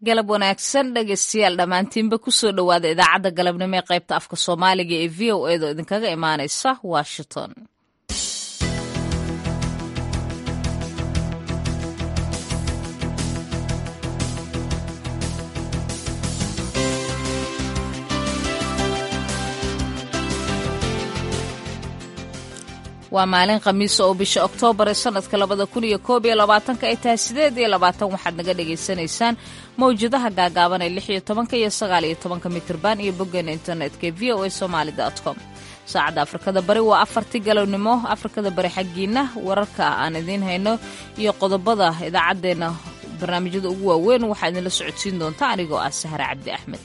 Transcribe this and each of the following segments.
galab wanaagsan dhegeystayaal dhammaantiinba kusoo dhowaada idaacadda galabnimo ee qaybta afka soomaaliga ee v o edo idinkaga imaanaysa washington waa maalin khamiisa oo bisha oktoobar ee sanadka labada kun iyo koob iyo labaatanka ay tahay sideed iyo labaatan waxaad naga dhagaysanaysaan mawjadaha gaagaaban ee lix iyo tobanka iyo sagaal iyo tobanka mitirban iyo boggeena internetka ee v o a somaali com saacadda afrikada bari waa afartii galownimo afrikada bari xaggiina wararka aan idiin hayno iyo qodobada idaacaddeenna barnaamijyada ugu waaweyn waxaa idinla socodsiin doonta anigoo ah sahre cabdi axmed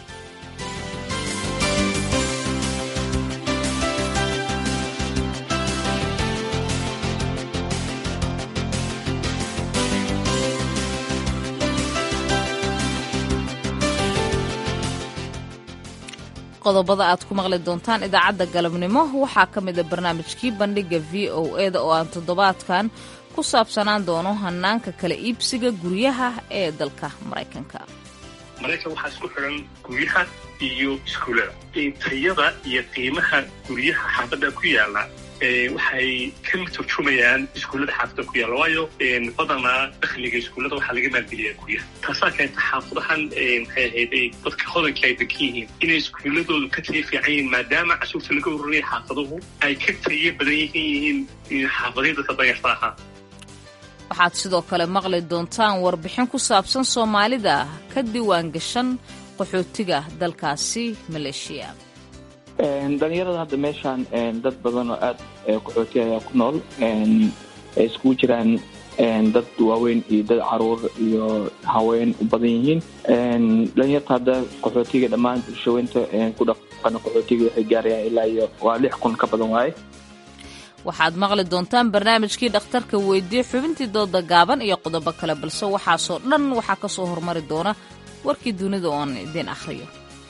qodobada aad ku maqli doontaan idaacadda galabnimo waxaa ka mida barnaamijkii bandhiga v o eda oo aan toddobaadkan ku saabsanaan doono hanaanka kala iibsiga guryaha ee dalka maraykanka maraykan waxaa isku xidhan guryaha iyo iskuullada tayada iyo qiimaha guryaha xaafadda ku yaala waxay ka turjumayaan iskuullada xaafadda ku yaalla waayo badanaa dakhliga iskuullada waxaa laga maalgeliyaa guryaha taasaa keenta xaafadahan maxay ahayd dadka hodanka ay degan yihiin inay iskuulladoodu ka tayo fiican yihiin maadaama cashuurta laga ururaya xaafaduhu ay ka tayo badan yihiin xaafadihii dadka danyarta ahaa waxaad sidoo kale maqli doontaan warbixin ku saabsan soomaalida ka diiwaan gashan qaxootiga dalkaasi maleeshiya dhalinyarada hadda meeshaan dad badan oo aad qaxooti ayaa ku nool ay iskugu jiraan dad waaweyn iyo dad caruur iyo haween u badan yihiin dhalinyarta hadda qaxootiga dhammaan bulshaweynta ku dhaqana qaxootiga waxay gaarayaan ilaa iyo waa lix kun ka badan waaye waxaad maqli doontaan barnaamijkii dhakhtarka weydiye xubintii dooda gaaban iyo qodobo kale balse waxaasoo dhan waxaa ka soo hormari doona warkii dunida oo aan idiin akhriyo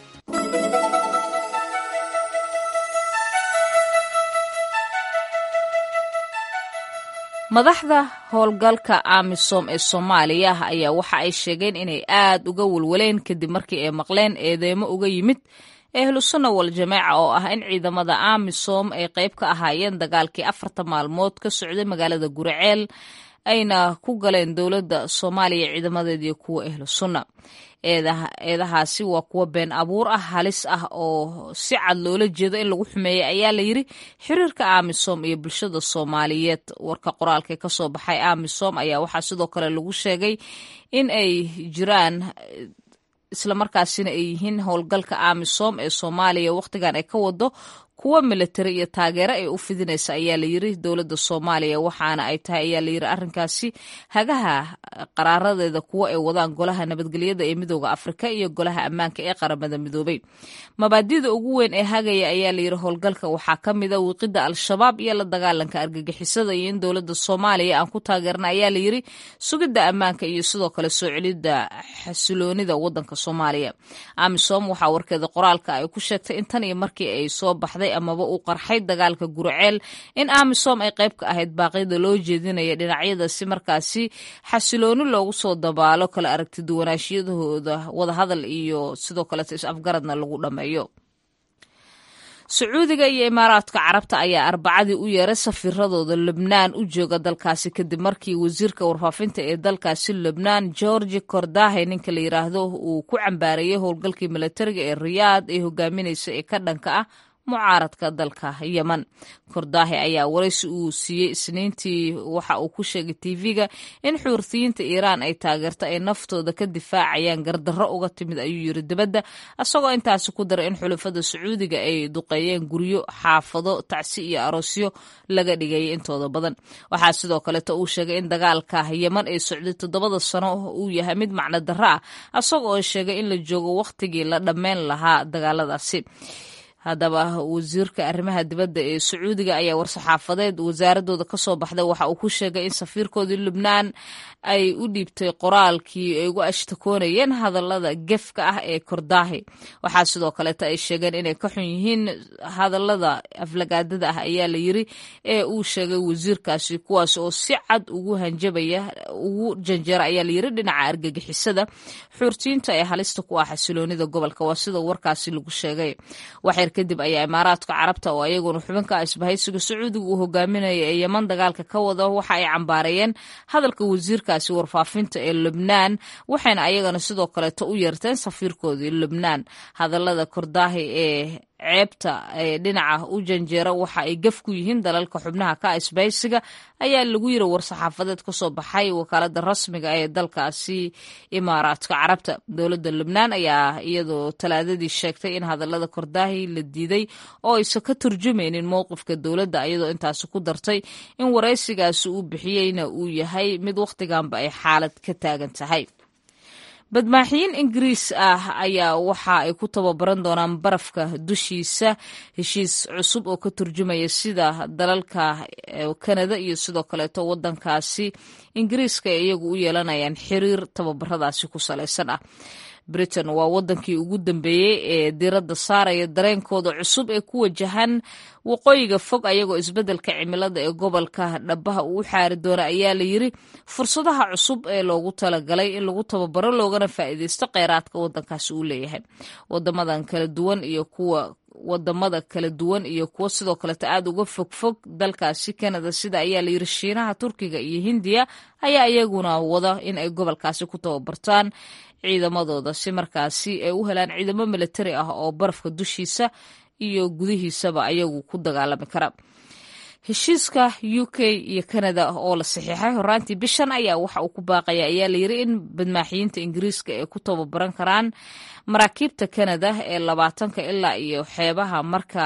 madaxda howlgalka amisom ee soomaaliya ayaa waxa ay sheegeen inay aad uga walwaleen kadib markii ay maqleen eedeymo uga yimid ehlusunna wal jameeca oo ah in ciidamada amisom ay qayb ka ahaayeen dagaalkii afarta maalmood ka socday magaalada guriceel ayna ku galeen dowladda soomaaliya ciidamadeediiyo kuwa ehlu sunna eedahaasi waa kuwa been abuur ah halis ah oo si cad loola jeedo in lagu xumeeyey ayaa la yiri xiriirka amisom iyo bulshada soomaaliyeed warka qoraalka kasoo baxay amisom ayaa waxaa sidoo kale lagu sheegay in ay jiraan islamarkaasina ay yihiin howlgalka amisom ee soomaaliya wakhtigan ay ka wado kuwa militari iyo taageero ay u fidinaysa ayaa la yiri dowladda soomaaliya waxaana ay tahay ayaa la yiri arrinkaasi hagaha qaraaradeeda kuwa ay wadaan golaha nabadgelyada ee midooda afrika iyo golaha ammaanka ee qaramada midoobay mabaadida ugu weyn ee hagaya ayaa la yiri howlgalka waxaa ka mida wiiqida al-shabaab iyo la dagaalanka argagixisada iyo in dowladda soomaaliya aan ku taageerna ayaa la yiri sugidda ammaanka iyo sidoo kale soo celidda xasiloonida wadanka soomaaliya amisom waxaa warkeeda qoraalka ay ku sheegtay in tan iyo markii ay soo baxday amaba uu qarxay dagaalka gurceel in amisom ay qayb ka ahayd baaqyada loo jeedinaya dhinacyada si markaasi xasilooni loogu soo dabaalo kala aragtiduwanaashiyadahooda wadahadal iyo sidoo kaleeto is-afgaradna lagu dhammeeyo sacuudiga iyo imaaraadka carabta ayaa arbacadii u yeeray safiiradooda lebnaan u jooga dalkaasi kadib markii wasiirka warfaafinta ee dalkaasi lebnaan georgi kordahe ninka la yiraahdo uu ku cambaarayay howlgalkii milatariga ee riyaad ee hogaaminaysa ee ka dhanka ah mucaaradka dalka yeman kordaahe ayaa waraysi uu siiyey isniintii waxa uu ku sheegay tv-ga in xuurtiyiinta iiraan ay taageerto ay naftooda ka difaacayaan gardarro uga timid ayuu yiri dibadda isagoo intaasi ku daray in xulafada sacuudiga ay duqeeyeen guryo xaafado tacsi iyo aroosyo laga dhigayay intooda badan waxaa sidoo kaleeto uu sheegay in dagaalka yeman ay socday toddobada sano uu yahay mid macno darro ah isagoo sheegay in la joogo wakhtigii la dhammeyn lahaa dagaaladaasi haddaba wasiirka arrimaha dibadda ee sacuudiga ayaa war-saxaafadeed wasaaradooda ka soo baxday waxa uu ku sheegay in safiirkoodii lubnaan ay u dhiibtay qoraalkii ay ugu ashtakoonayeen hadallada gefka ah ee kordaahi waxaa sidoo kaleeta ay sheegeen inay ka xun yihiin hadallada aflagaadada ah ayaa la yiri ee uu sheegay wasiirkaasi kuwaas oo si cad ugu hanjabaya ugu janjeera ayaa layiri dhinaca argagixisada xuurtiinta ee halista ku ah xasiloonida gobolka waa sida warkaasi lagu sheegay waxyar kadib ayaa imaaraadka carabta oo ayaguna xubinka isbahaysiga sacuudiga uu hogaaminaya ee yeman dagaalka ka wada waxa ay cambaareeyeen hadalka wasiirkaasi warfaafinta ee lubnaan waxayna ayagana sidoo kaleeto u yeerteen safiirkoodii lubnaan hadallada kordaahi ee ceebta ee dhinaca u janjeera waxa ay gaf ku yihiin dalalka xubnaha ka isbahaysiga ayaa lagu yiri war-saxaafadeed ka soo baxay wakaalada rasmiga ee dalkaasi imaaraadka carabta dowladda lubnaan ayaa iyadoo talaadadii sheegtay in hadallada kordaahi la diiday oo aysan ka turjumaynin mowqifka dowladda iyadoo intaasi ku dartay in waraysigaasi uu bixiyeyna uu yahay mid wakhtiganba ay xaalad ka taagan tahay badmaaxiyiin ingiriis ah ayaa waxa ay ku tababaran doonaan barafka dushiisa heshiis cusub oo ka turjumaya sida dalalka kanada iyo sidoo kaleeto wadankaasi ingiriiska ay iyagu u yeelanayaan xiriir tababaradaasi ku salaysan ah britain waa wadankii ugu dambeeyey ee diradda saaraya dareenkooda cusub ee ku wajahan waqooyiga fog ayagoo isbeddelka cimilada ee gobolka dhabaha uu u xaari doona ayaa la yiri fursadaha cusub ee loogu talagalay in lagu tababaro loogana faa'iideysto kheyraadka wadankaasi uu leeyahay wadamadan kala duwan iyo kuwa wadamada kala duwan iyo kuwo sidoo kaleeta aada uga fogfog dalkaasi canada sida ayaa la yiri shiinaha turkiga iyo hindiya ayaa iyaguna wada in ay gobolkaasi ku tababartaan ciidamadooda si markaasi ay u helaan ciidamo militari ah oo barafka dushiisa iyo gudihiisaba ayagu ku dagaalami kara heshiiska u k iyo canada oo la saxiixay horaantii bishan ayaa waxa uu ku baaqaya ayaa layiri in badmaaxiyiinta ingiriiska ay ku tababaran karaan maraakiibta canada ee labaatanka ilaa iyo xeebaha marka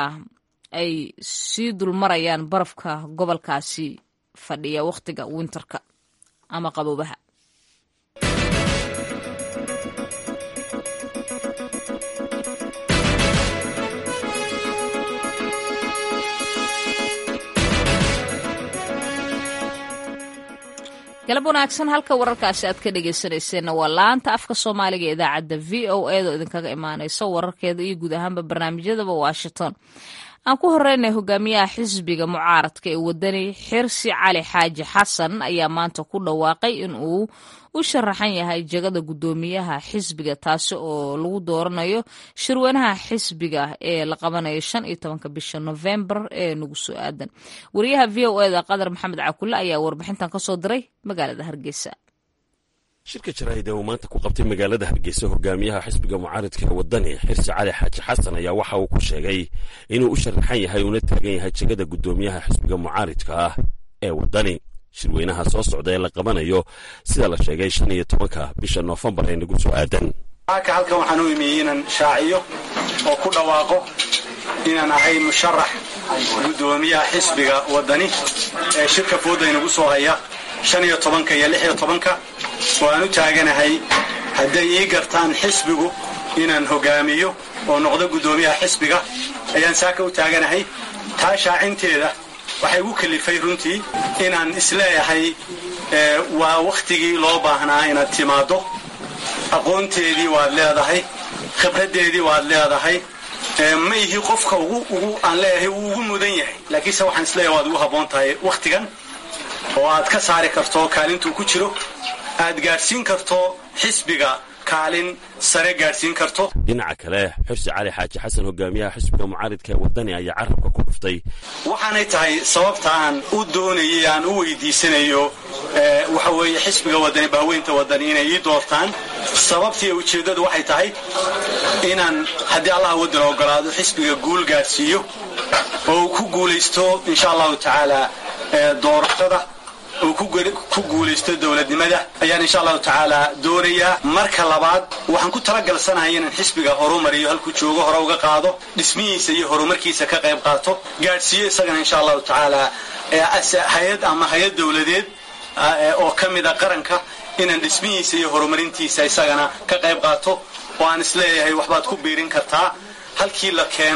ay sii dulmarayaan barafka gobolkaasi fadhiya wakhtiga winterka ama qaboobaha galab wanaagsan halka wararkaasi aad ka dhegeysanayseena waa laanta afka soomaaliga ee idaacadda v o edo idinkaga imaaneyso wararkeeda iyo guud ahaanba barnaamijyadaba washington aan ku horeynay hogaamiyaha xisbiga mucaaradka ee wadani xirsi cali xaaji xasan ayaa maanta ku dhawaaqay in uu u sharaxan yahay jagada guddoomiyaha xisbiga taasi oo lagu dooranayo shirweynaha xisbiga ee la qabanayo shan iyo tobanka bisha novembar ee nagu soo aadan wariyaha v o eda qadar maxamed cakulle ayaa warbixintan kasoo diray magaalada hargeysa shirka jaraa'ida uu maanta ku qabtay magaalada hargeysa hogaamiyaha xisbiga mucaaridka ee wadani xirsi cali xaaji xasan ayaa waxa uu ku sheegay inuu u sharaxan yahay uuna taagan yahay jegada guddoomiyaha xisbiga mucaaridka ah ee wadani shirweynaha soo socda ee la qabanayo sida la sheegay shan iyo tobanka bisha noofembar ee nagu soo aadan aka halkan waxaan u imiyey inaan shaaciyo oo ku dhawaaqo inaan ahay musharax guddoomiyaha xisbiga wadani ee shirka fooda inagu soo haya shan iyo tobanka iyo lix iyo tobanka oo aan u taaganahay hadday ii gartaan xisbigu inaan hogaamiyo oo noqdo guddoomiyaha xisbiga ayaan saaka u taaganahay taa shaacinteeda waxay igu kalifay runtii inaan isleeyahay waa wakhtigii loo baahnaa inaad timaaddo aqoonteedii waad leedahay khibraddeedii waad leedahay ma ihi qofka aan leeyahay wuu ugu mudan yahay laakiinse waxaan isleeyahay waad ugu habboon tahay wakhtigan oo aad ka saari karto kaalintuu ku jiro aad gaadhsiin karto xisbiga kaalin sare gaadhsiin karto dhinaca kale xirsi cali xaaji xasan hogaamiyaha xisbiga mucaaridka ee wadani ayaa carabka ku dhuftay waxaanay tahay sababta aan u doonayay aan u weydiisanayo waxa weeye xisbiga wadani baaweynta wadani inay ii doortaan sababtii ujeeddadu waxay tahay inaan haddii allaha waddan ogolaado xisbiga guul gaadhsiiyo oo uu ku guulaysto insha allahu tacaala doorashada uu ku guulaysto dowladnimada ayaan insha allahu tacaala doonayaa marka labaad waxaan ku talagalsanahay inaan xisbiga horumariyo halkuu joogo hore uga qaado dhismihiisa iyo horumarkiisa ka qayb qaato gaadhsiiyo isagana insha allahu tacaala hay-ad ama hay-ad dowladeed oo ka mida qaranka inaan dhismihiisa iyo horumarintiisa isagana ka qayb qaato oo aan isleeyahay waxbaad ku biirin kartaa halkii la keenay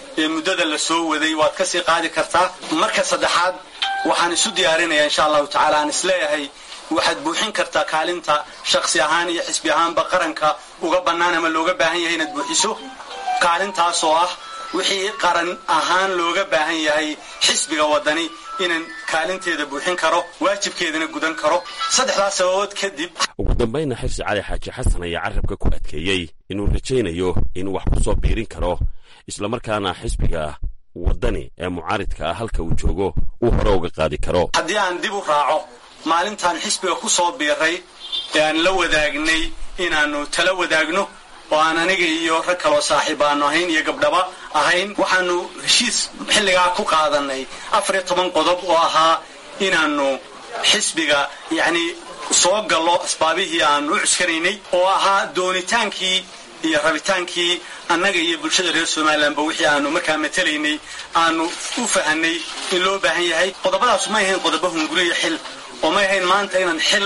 ee muddada la soo waday waad ka sii qaadi kartaa marka saddexaad waxaan isu diyaarinayaa insha allahu tacaala aan isleeyahay waxaad buuxin kartaa kaalinta shaksi ahaan iyo xisbi ahaanba qaranka uga bannaan ama looga baahan yahay inaad buuxiso kaalintaas oo ah wixii qaran ahaan looga baahan yahay xisbiga waddani inaan kaalinteeda buuxin karo waajibkeedana gudan karo saddexdaas sababood kadib ugu dambaynna xirsi cali xaaji xasan ayaa carrabka ku adkeeyey inuu rajaynayo inuu wax ku soo biirin karo islamarkaana xisbiga waddani ee mucaaridka ah halka uu joogo uu hore uga qaadi karo haddii aan dib u raaco maalintaan xisbiga ku soo biiray ee aan la wadaagnay inaannu tala wadaagno oo aan aniga iyo rag kaloo saaxiib aanu ahayn iyo gabdhaba ahayn waxaanu heshiis xilligaa ku qaadanay afar iyo toban qodob oo ahaa inaannu xisbiga yacni soo gallo asbaabihii aanu u cuskanaynay oo ahaa doonitaankii iyo rabitaankii annaga iyo bulshada reer somalilanba wixii aanu markaa matelaynay aanu u fahanay in loo baahan yahay qodobadaasu may ahayn qodobo hunguriya xil oo may ahayn maanta inaan xil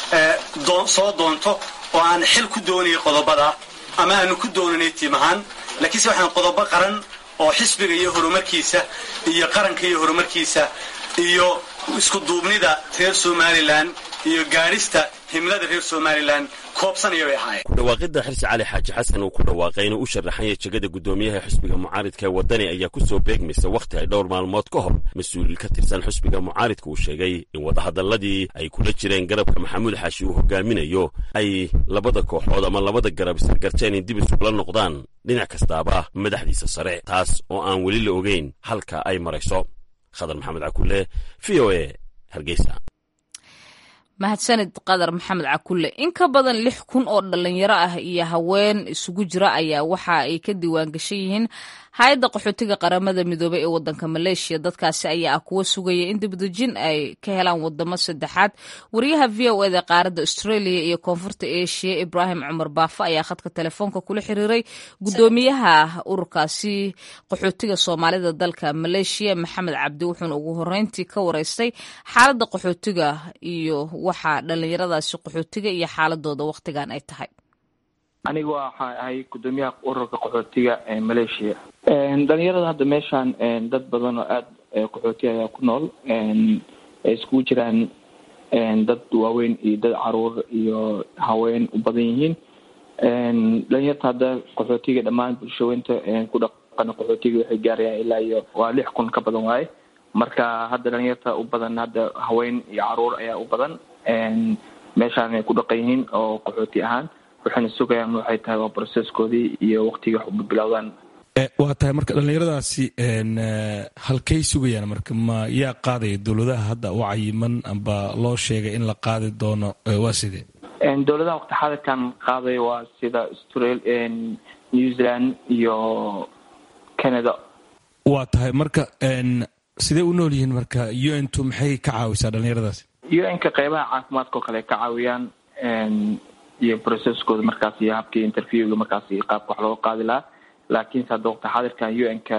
soo doonto oo aan xil ku doonayay qodobada ama aanu ku doonanay tiim ahaan laakiinse waxaan qodobo qaran oo xisbiga iyo horumarkiisa iyo qaranka iyo horumarkiisa iyo isku duubnida reer somalilan iyo gaadhista himlada reer somalilan koobsanaya bay ahaayeen ku dhawaaqidda xirsi cali xaaji xasan uu ku dhawaaqay inuu u sharaxanya jegada guddoomiyaha xisbiga mucaaridka ee waddani ayaa ku soo beegmaysa wakhti ay dhowr maalmood ka hor mas-uul ka tirsan xisbiga mucaaridka uu sheegay in wadahadalladii ay kula jireen garabka maxamuud xaashi uu hogaaminayo ay labada kooxood ama labada garab isargarteen in dib isugula noqdaan dhinac kastaaba madaxdiisa sare taas oo aan weli la ogeyn halka ay marayso khadar maxamed cakulle v o e hargeysa mahadsanid qadar maxamed cakulle in ka badan lix kun oo dhalinyaro ah iyo haween isugu jira ayaa waxa ay ka diiwaan gashan yihiin hay-adda qaxootiga qaramada midoobey ee wadanka maleeshiya dadkaasi ayaa ah kuwa sugaya in dibadejin ay ka helaan wadamo saddexaad wariyaha v o eda qaaradda australia iyo koonfurta asia ibraahim cumar baafa ayaa khadka telefoonka kula xiriiray guddoomiyaha ururkaasi qaxootiga soomaalida dalka maleeshiya maxamed cabdi wuxuuna ugu horeyntii ka wareystay xaaladda qaxootiga iyo waxa dhalinyaradaasi qaxootiga iyo xaaladooda wakhtigan ay tahay aniga waxaa ahay guddoomiyaha ururka qaxootiga ee maleeshiya dhalinyarada hadda meeshaan dad badan oo aada qaxooti ayaa ku nool ay iskugu jiraan dad waaweyn iyo dad caruur iyo haween u badan yihiin dhalinyarta hadda qaxootiga dhammaan bulshaweynta ku dhaqana qaxootiga waxay gaarayaan ilaa iyo waa lix kun ka badan waaye marka hadda dhalinyarta u badan hadda haween iyo caruur ayaa u badan meeshaan ay ku dhaqan yihiin oo qaxooti ahaan waxayna sugayaan waxay tahay waa broseskoodii iyo waktigii wax uba bilowdaan waa tahay marka dhallinyaradaasi halkay sugayaan marka ma yaa qaadaya dowladaha hadda u cayiman amba loo sheegay in la qaadi doono waa sidee dowladaha waqti xadirkan qaaday waa sida australia new zealand iyo canada waa tahay marka sidee u nool yihiin marka u n tu maxay ka caawisaa dhallinyaradaasi u n ka qeybaha caafimaadka oo kale ka caawiyaan iyo processkooda markaas iyo habkii interviewga markaas qaabka wax looga qaadi lahaa laakiinse hadda waqti xaadirkan u n ka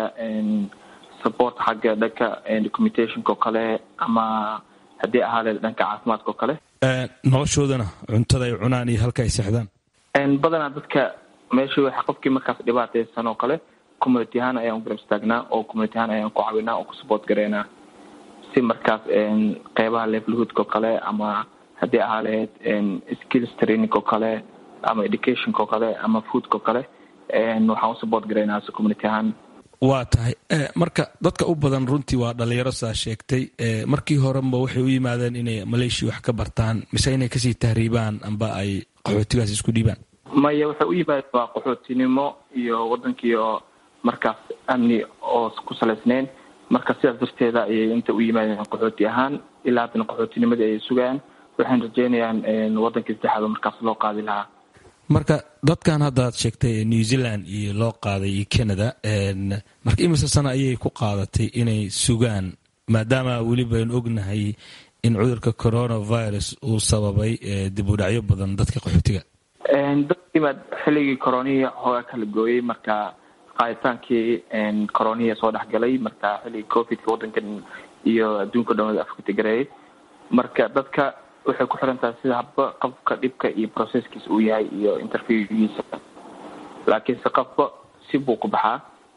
support xagga dhanka documentationka oo kale ama haddii ahaale dhanka caafimaadka oo kale noloshoodana cuntada ay cunaan iyo halka ay seexdaan badanaa dadka meesha waxa qofkii markaas dhibaataysan oo kale community ahaan ayaan u garab istaagnaa oo community ahaan ayaan ku caawinaa oo ku support gareynaa si markaas qeybaha levelhoodka oo kale ama haddii ahaa lahayd skills training oo kale ama educationka oo kale ama foodka oo kale waxaan u support garaynaa si community ahaan waa tahay marka dadka u badan runtii waa dhalinyaro saa sheegtay markii horenba waxay u yimaadeen inay maleeshiya wax ka bartaan mise inay kasii tahriibaan amba ay qaxootigaas isku dhiibaan maya waxay u yimaadeen waa qaxootinimo iyo wadankii oo markaas amni oo ku salaysneyn marka sidaas darteeda ayay inta u yimaadeen qaxooti ahaan ilaa haddana qaxootinimadii ayay sugayaan waxayna rajeynayaan wadankii saddexaad oo markaas loo qaadi lahaa marka dadkan hadda ad sheegtay new zealand iyo loo qaaday iyo canada marka imise sana ayay ku qaadatay inay sugaan maadaama weliba aynu ognahay in cudurka coronavirus uu sababay dib u dhacyo badan dadka qaxootiga dadkiibaad xilligii coronihii hooga kala gooyey marka qaaditaankii coronihii soo dhexgalay marka xilligii covidka wadankan iyo adduunka dhan wada afkatigareeyay marka dadka waxay ku xiran tahay sida habba qofka dhibka iyo processkiisa uu yahay iyo interviewgiisa laakiinse qofba si buu ku baxaa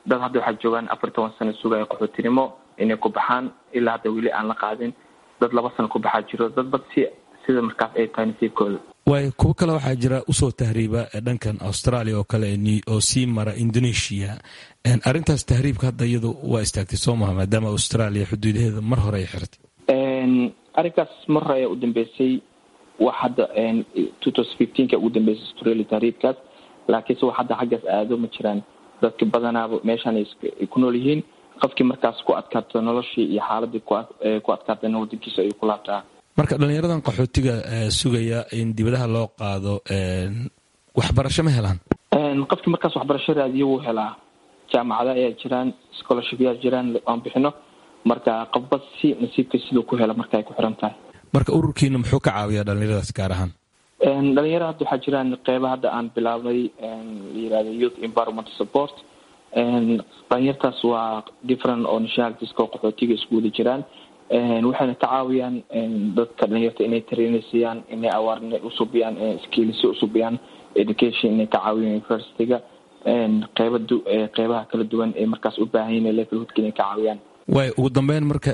dad hadda waxaa joogaan afar toban sano sugaya qaxootinimo inay ku baxaan ilaa hadda weli aan la qaadin dad laba sano ku baxaa jiro dad bad si sida markaas ay tahay nasiibkooda waayo kuwo kale waxaa jira usoo tahriiba dhankan australia oo kale oo sii mara indonesia arrintaas tahriibka hadda iyadu waa istaagtay soo maha maadaama australia xuduudaheeda mar hore ay xirtay arrinkaas mar hore ayaa u dambeysay wax hadda two thousand fifteenka ugu dambeysay australia tahriibkaas laakiinse wax hadda xaggaas aado ma jiraan dadka badanaaba meeshaan ay ku nool yihiin qofkii markaas ku adkaato noloshii iyo xaaladii ku adkaatana wadankiisa ayuu ku laabtaa marka dhalinyaradan qaxootiga sugaya in dibadaha loo qaado waxbarasho ma helaan qofkii markaas waxbarasho raadiyo wuu helaa jaamacada ayaa jiraan scholarshipyaa jiraan aan bixino marka qofba si nasiibka siduu ku hela marka ay ku xiran tahay marka ururkiina muxuu ka caawiyaa dhalinyaradaas gaar ahaan dhalinyara hadda waxaa jiraan qeyba hadda aan bilaabnay la yirahdo youth environment support dhalinyartaas waa different oo nationalitiska oo qaxootiga isku wada jiraan waxayna ka caawiyaan dadka dhalinyarta inay tarainaysiiyaan inay awaarne usubiyaan skills usubiyaan education inay ka caawiyaan universityga qeyba qeybaha kala duwan ee markaas u baahan yihin levelhoodka inay ka caawiyaan waay ugu dambeyn marka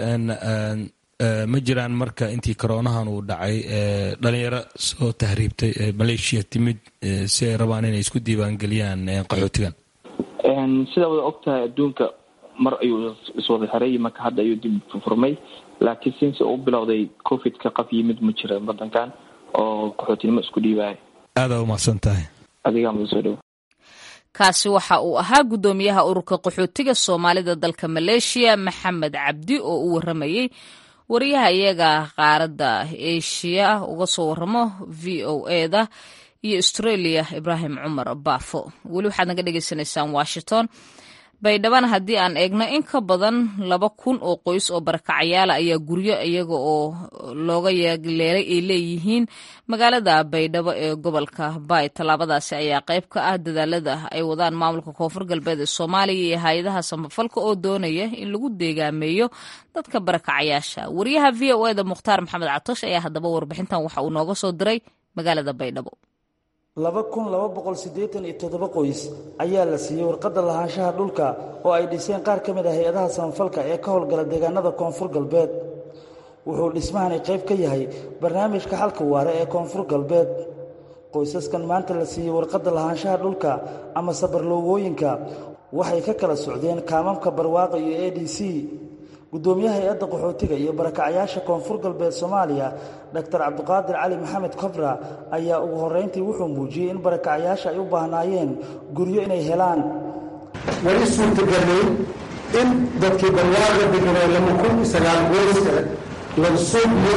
ma jiraan marka intii coroonahan uu dhacay dhalinyaro soo tahriibtay maleeshiya timid si ay rabaan inay isku diiwaangeliyaan qaxootigan sidaa wada ogtahay adduunka mar ayuu iswada xiray marka hadda ayuu dib furmay laakiin sinse uu bilowday covidka qaf yimid ma jira wadankan oo qaxootinimo isku dhiibaya aadaa umahadsan tahay adigaa muda soo dhow kaasi waxa uu ahaa guddoomiyaha ururka qaxootiga soomaalida dalka maleeshiya maxamed cabdi oo u waramayey wariyaha iyaga qaaradda eshiya uga soo waramo v o eda iyo australia ibraahim cumar baafo weli waxaad naga dhagaysanaysaan washington baydhabana haddii aan eegno in ka badan laba kun oo qoys oo barakacayaala ayaa guryo iyaga oo looga yeeleelay ay leeyihiin magaalada baydhabo ee gobolka baay tallaabadaasi ayaa qayb ka ah dadaalada ay wadaan maamulka koonfur galbeed ee soomaaliya iyo hay-adaha samafalka oo doonaya in lagu deegaameeyo dadka barakacayaasha wariyaha v o eda mukhtaar maxamed catosh ayaa haddaba warbixintan waxa uu nooga soo diray magaalada baydhabo laba kun laba boqol siddeetan iyo toddoba qoys ayaa la siiyey warqadda lahaanshaha dhulka oo ay dhiseen qaar ka mid ah hay-adaha samafalka ee ka howlgala deegaanada koonfur galbeed wuxuu dhismahani qayb ka yahay barnaamijka xalka waare ee koonfur galbeed qoysaskan maanta la siiyey warqadda lahaanshaha dhulka ama sabarloogooyinka waxay ka kala socdeen kaamamka barwaaqa iyo a d c guddoomiyaha hay-adda qaxootiga iyo barakacyaasha koonfur galbeed soomaaliya doctor cabdiqaadir cali maxamed kobra ayaa ugu horrayntii wuxuu muujiyey in barakacyaasha ay u baahnaayeen guryo inay helaan wali suurtagelay in dadkii barwaaqa deganaa lama kun sagaal qoyska laga soo biyo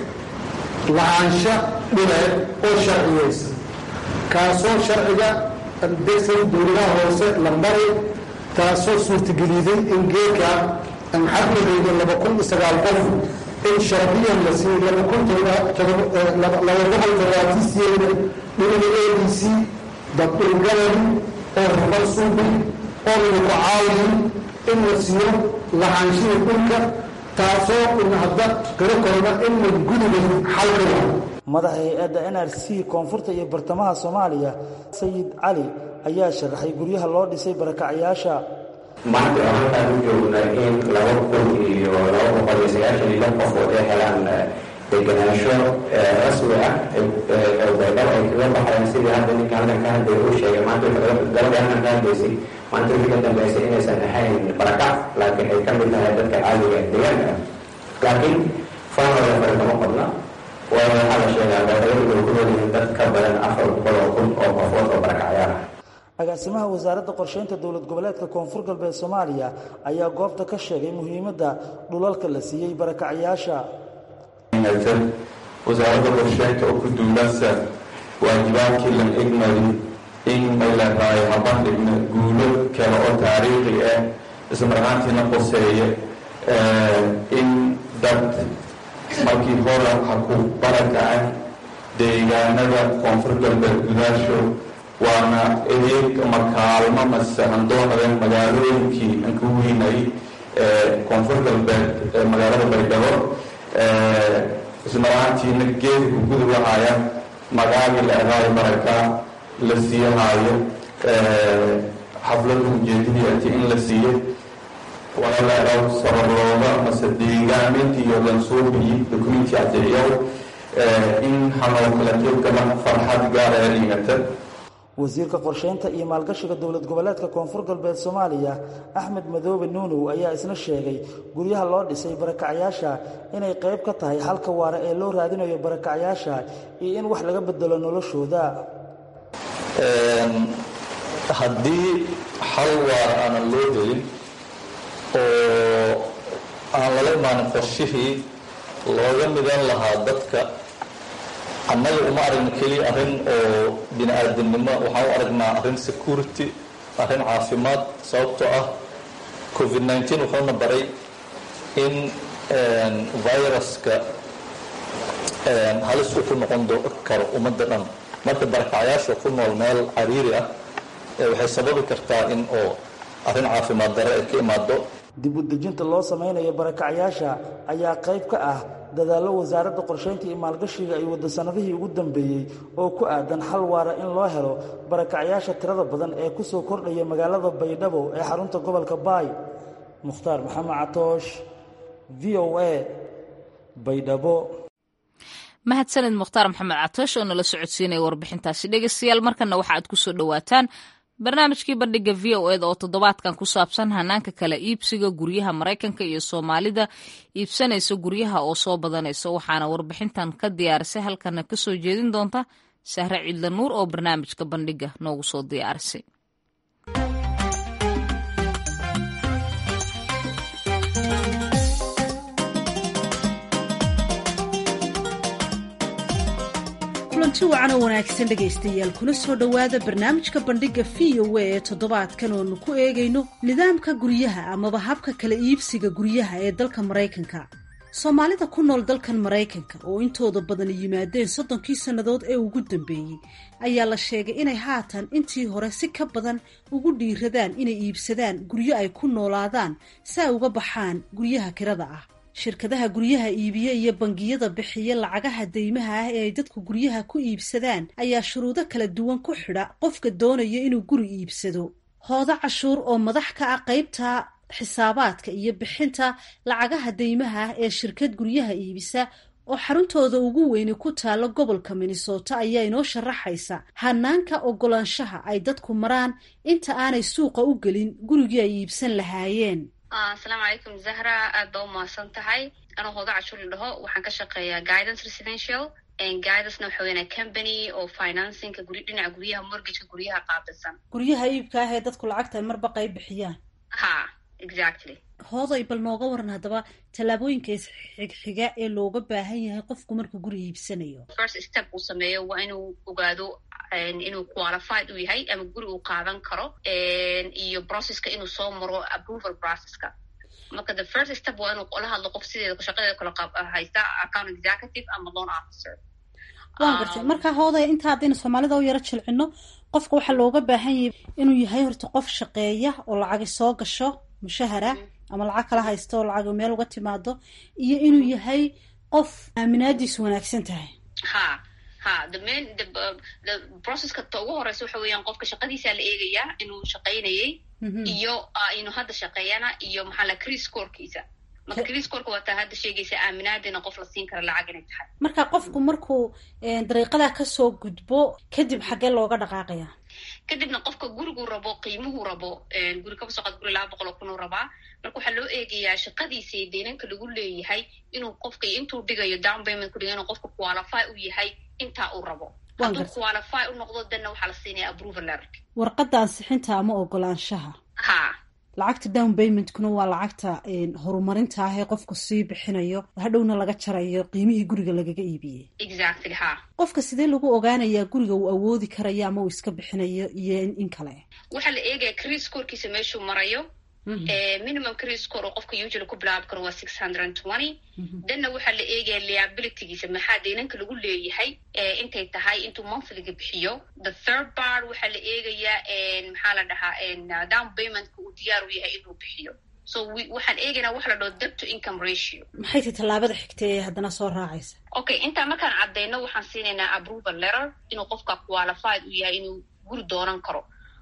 lahaansha dhuleed oo sharciyeysa kaasoo sharciga degsan dowladaha hoose la maray taasoo suurtageliday in geedka maxamadeyda laba kun iyo sagaal qof in sharciyan la siiyey laba kun laba boqol todobaatiisiyeeda dhinaga a d c dad dhulgaladi oo rubal suubi oo lagu caawiyin in la siiyo lahaanshihii dhulka taasoo in hadda kala korna in la gudiga xalkaya madaxa hay-adda n r c koonfurta iyo bartamaha soomaaliya sayid cali ayaa sharaxay guryaha loo dhisay barakacyaasha maanta oo halkaan u joogna in laba kun iyo laba boqol iyo sagaashan iyo lix qofood ay helaan degenaansho rasmi ah baydhabo ay kaga baxayaan sidii hadda ninka halkan ka hadlaya uu sheegay maanta gabadha halkan ka hadlaysay maanta wixii ka dambeysay inaysan ahayn barakac laakiin ay ka mid tahay dadka caadiga deegaanka laakiin faanooda fare kama qodna waayo waxaa la sheegaa baydhabo inuu ku noolyihiin dad ka badan afar boqol oo kun oo qofood oo barakacyaal ah agaasimaha wasaaradda qorsheynta dowlad goboleedka koonfur galbeed soomaaliya ayaa goobta ka sheegay muhiimadda dhulalka la siiyey barakacyaasha wasaaradda qorsheynta oo ku duulasa waajibaadkii lan egmarin in may leedahay habandhigna guulo kale oo taariikhi ah ismarhaantiina qoseeye in dad markii hore ha ku barakaceen deegaanada koonfur galbeed gudaasho waana eeg ama kaalmo mase handoonadan magaalooyinkii aan ka weynay koonfur galbeed magaalada baydhabo ismaraantiina geedka ku gudubahaya magaagii la eraayo baraka la siiyahaayo xaflada ujeedadii ati in la siiyo walaalayaal sabarlooda mase deegaamintii iyo lansuubiyi dokumenti caddeeyow in hanoo kala qaybgala farxad gaar ee dhigata wasiirka qorsheynta iyo maalgashiga dowlad goboleedka koonfur galbeed soomaaliya axmed madoobe nuunow ayaa isna sheegay guryaha loo dhisay barakacyaasha inay qayb ka tahay xalka waara ee loo raadinayo barakacyaasha iyo in wax laga bedelo noloshooda haddii xal waara aanan loo helin oo aan lala imaanin qorshihii looga midan lahaa dadka annaga uma aragna keliya arrin oo bini aadamnimo waxaan u aragnaa arrin security arrin caafimaad sababtoo ah covid nneteen wuxuuna baray in viruska halis uu ku noqon karo ummadda dhan marka barakacyaasha ku nool meel cariiri ah waxay sababi kartaa in oo arrin caafimaad dare ay ka imaado dib u dejinta loo samaynayo barakacyaasha ayaa qayb ka ah dadaallo wasaaradda qorsheynta iyo maalgashiga ay waddo sannadihii ugu dambeeyey oo ku aadan xal waara in loo helo barakacyaasha tirada badan ee ku soo kordhaya magaalada baydhabo ee xarunta gobolka baay mukhtaar maxamed catoosh v o a baydhabo mahadsanid mukhtaar maxamed catoosh oo nala socodsiinaya warbixintaasi dhegeystayaal markana waxa aad ku soo dhowaataan barnaamijkii bandhiga v o eda oo toddobaadkan ku saabsan hanaanka kala iibsiga guryaha maraykanka iyo soomaalida iibsanaysa guryaha oo soo badanaysa waxaana warbixintan ka diyaarisay halkana ka soo jeedin doonta sahre ciidla nuur oo barnaamijka bandhiga noogu soo diyaarisay kulanti wacan oo wanaagsan dhegaystayaal kuna soo dhowaada barnaamijka bandhigga v o a ee toddobaadkan oonu ku eegayno nidaamka guryaha amaba habka kala iibsiga guryaha ee dalka maraykanka soomaalida ku nool dalkan maraykanka oo intooda badani yimaadeen soddonkii sannadood ee ugu dambeeyey ayaa la sheegay inay haatan intii hore si ka badan ugu dhiiradaan inay iibsadaan guryo ay ku noolaadaan si ay uga baxaan guryaha kirada ah shirkadaha guryaha iibiye iyo bangiyada bixiya lacagaha deymaha ah ee ay dadku guryaha ku iibsadaan ayaa shuruudo kala duwan ku xidha qofka doonaya inuu guri iibsado hoodo cashuur oo madax ka ah qaybta xisaabaadka iyo bixinta lacagaha deymaha ah ee shirkad guryaha iibisa oo xaruntooda ugu weyni ku taalo gobolka minnesota ayaa inoo sharaxaysa hanaanka ogolaanshaha ay dadku maraan inta aanay suuqa u gelin gurigii ay iibsan lahaayeen asalaamu calaykum zahra aad baa u mahadsan tahay anuu hooda cashuur la dhaho waxaan ka shaqeeyaa guidance residential guidacena waxa weynaa company oo financingka guri dhinaca guryaha mortgageka guryaha qaabilsan guryaha iibka ah ee dadku lacagta ay marba qayb bixiyaan ha exactly hooday bal nooga waran haddaba tallaabooyinka isxigxiga ee looga baahan yahay qofku markuu guri iibsanayo first step uu sameeyo waa inuu ogaado inuu qualified u yahay ama guri uu qaadan karo iyo processka inuu soo maro approval processka marka the first step waa inuu la hadlo qof sideeda shaqadeeda kala haysta account executive ama loan officer waan gartay marka hoodaya inta haddaynu soomaalida u yaro jilcino qofka waxaa looga baahan yahay inuu yahay horta qof shaqeeya oo lacagi soo gasho mushahara ama lacag kala haysto oo lacag meel uga timaado iyo inuu yahay qof aaminaadiisu wanaagsan tahay ha ha the main the the processka ta ugu horeysa waxa weeyaan qofka shaqadiisaa la eegayaa inuu shaqaynayay iyo inuu hadda shaqeeyana iyo maxaa la cris scorekiisa marka cris scoreka waa taa hadda sheegaysa aaminaadina qof la siin kara lacag inay tahay marka qofku markuu dariiqadaa kasoo gudbo kadib xaggee looga dhaqaaqaya kadibna qofka guriguu rabo qiimuhuu rabo guri kaba soo qaad guri laba boqol oo kun uu rabaa marka waxaa loo eegayaa shaqadiisa iyo deynanka lagu leeyahay inuu qofka intuu dhigayo down payment ku dhiga inuu qofka qualify u yahay intaa uu rabo hadduu qualify u noqdo danna waxaa la siinaya approval letter warqadda ansixinta ama ogolaanshaha ha lacagta down paymentkuna waa lacagta horumarinta ah ee qofku sii bixinayo hadhowna laga jarayo qiimihii guriga lagaga iibiyey exactly ha qofka sidee lagu ogaanayaa guriga uu awoodi karayo ama uu iska bixinayo iyo in kale waxaa la eegaya cris scorkiisa meeshuu marayo minimum cris score oo qofka usually ku bilaabi karo waa six hundred and twenty danna waxaa la eegaya liabilitygiisa maxaa deynanka lagu leeyahay intay tahay intuu monthlyga bixiyo the third part waxaa la eegayaa maxaa la dhahaa down paymentka uu diyaar u yahay inuu bixiyo so waxaan eegaynaa waxa la dhaho debt to income ratio maxay tahay tallaabada xigta ee haddana soo raacaysa okay intaa markaan caddayno waxaan siinaynaa approval letter inuu qofka qualified u yahay inuu guri doonan karo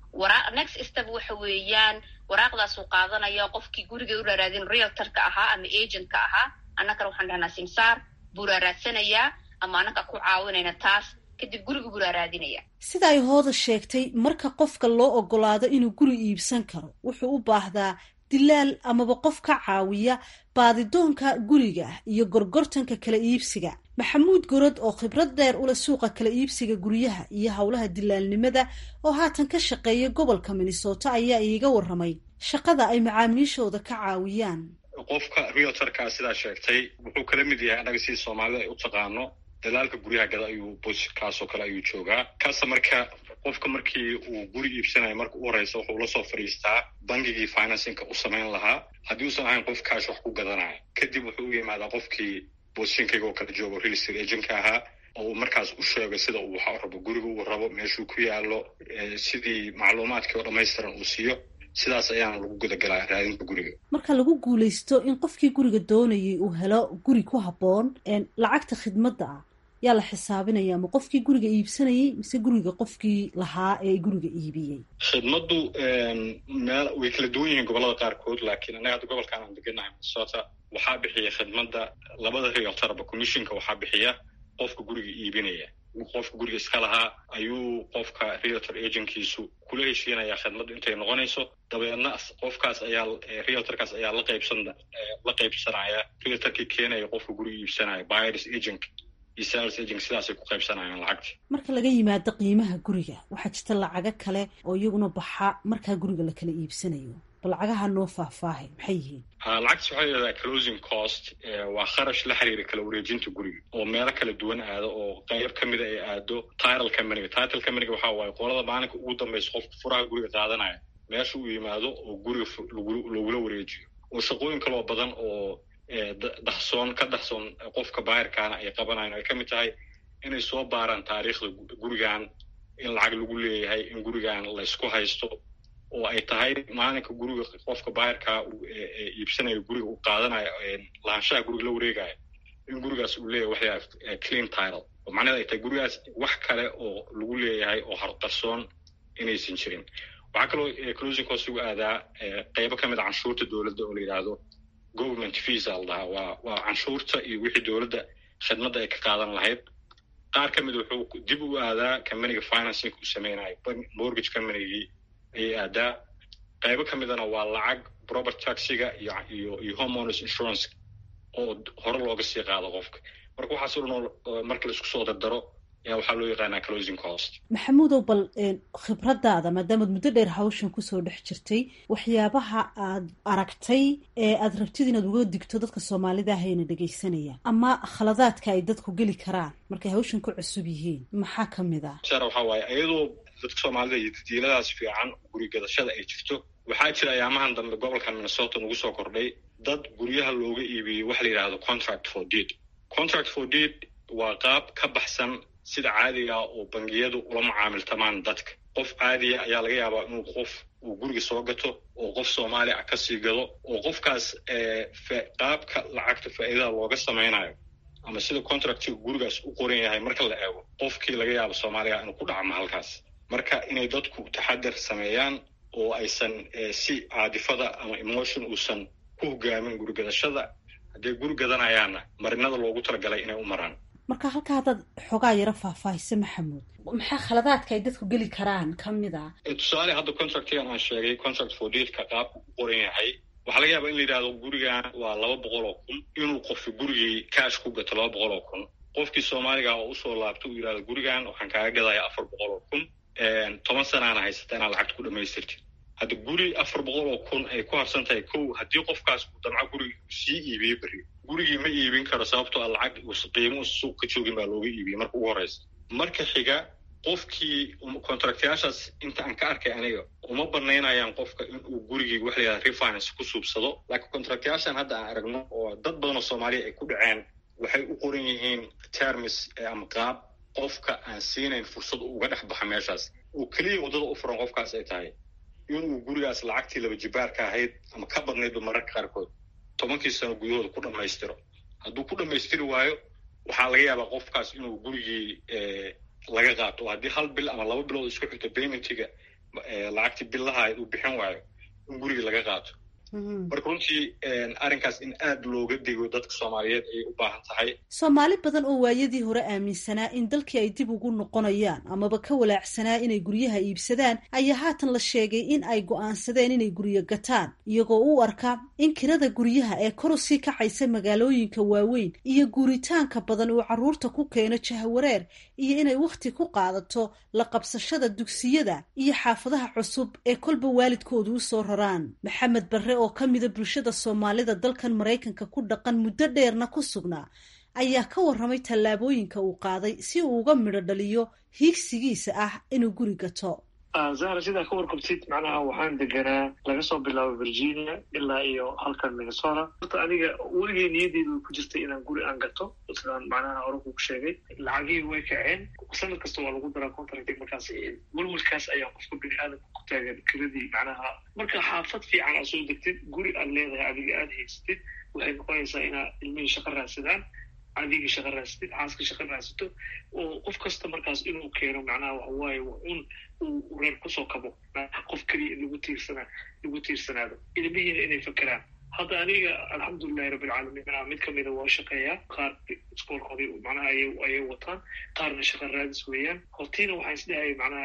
wara next step waxa weeyaan waraaqdaasuu qaadanaya qofkii guriga u raaraadin realtorka ahaa ama agentka ahaa annagana waxaan dhahnaa simsaar buu raaraadsanayaa ama annaga ku caawinayna taas kadib guriga buu raaraadinaya sida ay hooda sheegtay marka qofka loo ogolaado inuu guri iibsan karo wuxuu u baahdaa dilaal amaba qof ka caawiya baadidoonka guriga iyo gorgortanka kala iibsiga maxamuud gorod oo khibrad dheer ula suuqa kala iibsiga guryaha iyo howlaha dilaalnimada oo haatan ka shaqeeya gobolka minnesota ayaa iiga waramay shaqada ay macaamiishooda ka caawiyaan qofka realtorkaa sidaa sheegtay wuxuu kala mid yahay annaga sidii soomaalida ay u taqaano dalaalka guryaha gada ayuu bosikaasoo kale ayuu joogaa kaasa marka qofka markii uu guri iibsanayo marka u horeysa wuxuu la soo fadhiistaa bangigii financinka u samayn lahaa haddii uusan ahayn qof kaash wax ku gadanaya kadib wuxuu u yimaadaa qofkii bosishinkayga oo kala joogo real estate agentka ahaa oo uu markaas u sheego sida uu waxa rabo guriga uu rabo meeshuu ku yaalo sidii macluumaadkii oo dhammaystiran uu siiyo sidaas ayaana lagu gudagalaa raadinta guriga marka lagu guulaysto in qofkii guriga doonayay uu helo guri ku habboon lacagta khidmadda ah yaa la xisaabinaya ma qofkii guriga iibsanayay mise guriga qofkii lahaa ee guriga iibiyey khidmaddu meel way kala duwan yihiin gobollada qaarkood laakiin annaga hadda gobolkaan aan deganahay minnesota waxaa bixiya khidmadda labada realtorba commissionka waxaa bixiya qofka guriga iibinaya qofka guriga iska lahaa ayuu qofka realtor agentkiisu kula heshiinaya khidmaddu intay noqonayso dabeedna qofkaas ayaa realtorkaas ayaa la qaybsan la qaybsanaya realtorkii keenaya qofka guriga iibsanaya buyers agent iyo sales agent sidaasay ku qaybsanayaan lacagta marka laga yimaado qiimaha guriga waxaa jirta lacago kale oo iyaguna baxa markaa guriga la kala iibsanayo bal lacagaha noo faahfaahay maxay yihiin lacagtas waxaa yidhahdaa closing cost waa kharash la xiriira kala wareejinta guriga oo meelo kala duwan aado oo qayb ka mida ay aado title companyga title companyga waxaa waaye qolada maalinka ugu dambaysa qofka furaha guriga qaadanaya meesha uu yimaado oo guriga lagula wareejiyo oo shaqooyin kaloo badan oo dahsoon ka dahsoon qofka baayarkaana ay qabanayan ay ka mid tahay inay soo baaraan taariikhda gurigan in lacag lagu leeyahay in gurigan laysku haysto oo ay tahay maalinka guriga qofka baayarkaa iibsanayo guriga uu qaadanayo lahaanshaha guriga la wareegayo in gurigaas uu leeyahay waxyaa clean title oo macnaheed ay tahay gurigaas wax kale oo lagu leeyahay oo harqarsoon inaysan jirin waxaa kaloo closing cost ugu aadaa qeybo ka mid a canshuurta dowladda oo la yidhaahdo government visa la dhahaa waa waa canshuurta iyo wixii dowladda khidmadda ay ka qaadan lahayd qaar ka mid wuxuu dib u aadaa companyga financing uu sameynayo mortgage companygii ayay aadaa qaybo ka midana waa lacag property taxiga iyo iyo iyo homeowners insurance oo hore looga sii qaado qofka marka waxaasoo dhan marka la isku soo dardaro ayaa waxaa loo yaqaanaa closing cost maxamuudow bal khibradaada maadaamaad muddo dheer hawshan kusoo dhex jirtay waxyaabaha aad aragtay ee aad rabtid inaad uga digto dadka soomaalida ahayna dhegaysanaya ama khaladaadka ay dadku geli karaan markay hawshan ku cusub yihiin maxaa ka mid ah sar waxaa waaye iyadoo dadka soomaalida iyo didiiladaas fiican guri gadashada ay jirto waxaa jira ayaamahan dambe gobolkan minnesota nagu soo kordhay dad guryaha looga iibiyey waxa la yidhahdo contract for deed contract for deed waa qaab ka baxsan sida caadiga ah oo bangiyadu ula mucaamiltamaan dadka qof caadiya ayaa laga yaabaa inuu qof uu guriga soo gato oo qof soomaali ah kasii gado oo qofkaas qaabka lacagta faa'iidada looga samaynayo ama sida contractiga gurigaas u qoran yahay marka la eego qofkii laga yaabo soomaaliga inuu ku dhacmo halkaas marka inay dadku taxadar sameeyaan oo aysan si caadifada ama emotion uusan ku hogaamin gurigadashada hadday guri gadanayaanna marinada loogu talagalay inay u maraan marka halkaa haddaad xoogaa yaro faahfaahisa maxamuud maxaa khaladaadka ay dadku geli karaan ka mid a tusaale hadda contractigan aan sheegay contract for deedka qaabku u qoran yahay waxaa laga yaabaa in la yidhahdo gurigan waa laba boqol oo kun inuu qofki gurigii cash ku gato laba boqol oo kun qofkii soomaaliga oo usoo laabto uu yidhahdo gurigan waxaan kaaga gadaya afar boqol oo kun toban sanaana haysata inaad lacagta ku dhamaystirtid hadda guri afar boqol oo kun ay ku harsan tahay kow haddii qofkaas uu damco gurigi uu sii iibiyo berri gurigii ma iibin karo sababtoo a lacag qiimo suuq ka joogin baa looga iibiyey marka ugu horeysa marka xiga qofkii contractyaashaas inta aan ka arkay aniga uma banaynayaan qofka inuu gurigii waxa la yidhahda refinance ku suubsado laakiin contractyaashan hadda aan aragno oo dad badan oo soomaaliya ay ku dhaceen waxay u qoran yihiin termis ama qaab qofka aan siinayn fursad uga dhex baxa meeshaas oo keliya waddada u furan qofkaas ay tahay inuu gurigaas lacagtii laba jibaarka ahayd ama ka badnaydba mararka qaarkood tobankii sano gudahooda ku dhammaystiro hadduu ku dhammaystiri waayo waxaa laga yaabaa qofkaas inuu gurigii laga qaato oo haddii hal bil ama laba bilood isku xigto paymentiga lacagtii billaha uu bixin waayo in guriga laga qaato marka runtii arrinkaas in aad looga digo dadka soomaaliyeed ayay u baahan tahay soomaali badan oo waayadii hore aaminsanaa in dalkii ay dib ugu noqonayaan amaba ka walaacsanaa inay guryaha iibsadaan ayaa haatan la sheegay in ay go'aansadeen inay guryo gataan iyagoo u arka in kirada guryaha ee kor usii kacaysa magaalooyinka waaweyn iyo guuritaanka badan uu carruurta ku keeno jahwareer iyo inay wakhti ku qaadato la qabsashada dugsiyada iyo xaafadaha cusub ee kolba waalidkoodu u soo raraan maxamed barre oo ka mida bulshada soomaalida dalkan maraykanka ku dhaqan muddo dheerna ku sugnaa ayaa ka warramay tallaabooyinka uu qaaday si uu uga midho dhaliyo hiigsigiisa ah inuu guri gato zahra sidaa ka warqabtid macnaha waxaan deganaa laga soo bilaabo virginia ilaa iyo halkan minnesota horta aniga weligay niyadeyda way ku jirtay inaan guri aan gato sidaan macnaha hore kugu sheegay lacagihii way kaceen sanad kasta waa lagu daraa contract markaas welwelkaas ayaa qofka bini aadamka ku taagan kiradii macnaha marka xaafad fiican aad soo degtid guri aad leedahay adiga aada haysatid waxay noqonaysaa inaad ilmihii shaqo raadsadaan adigii shaqo raadsatid xaaska shaqo raadsato oo qof kasta markaas inuu keeno macnaha waxawaaye waa un uu reer kusoo kabo qof keliya lagu tiirsanaa lagu tiirsanaado ilmihiina inay fakeraan hadda aniga alxamdulilahi rabbilcaalamiin manaa mid kamida waa shaqeeyaa qaar iskoolkooda macnaha ayay wataan qaarna shaqo raadis weeyaan hortiina waxaan isdhahaya macnaha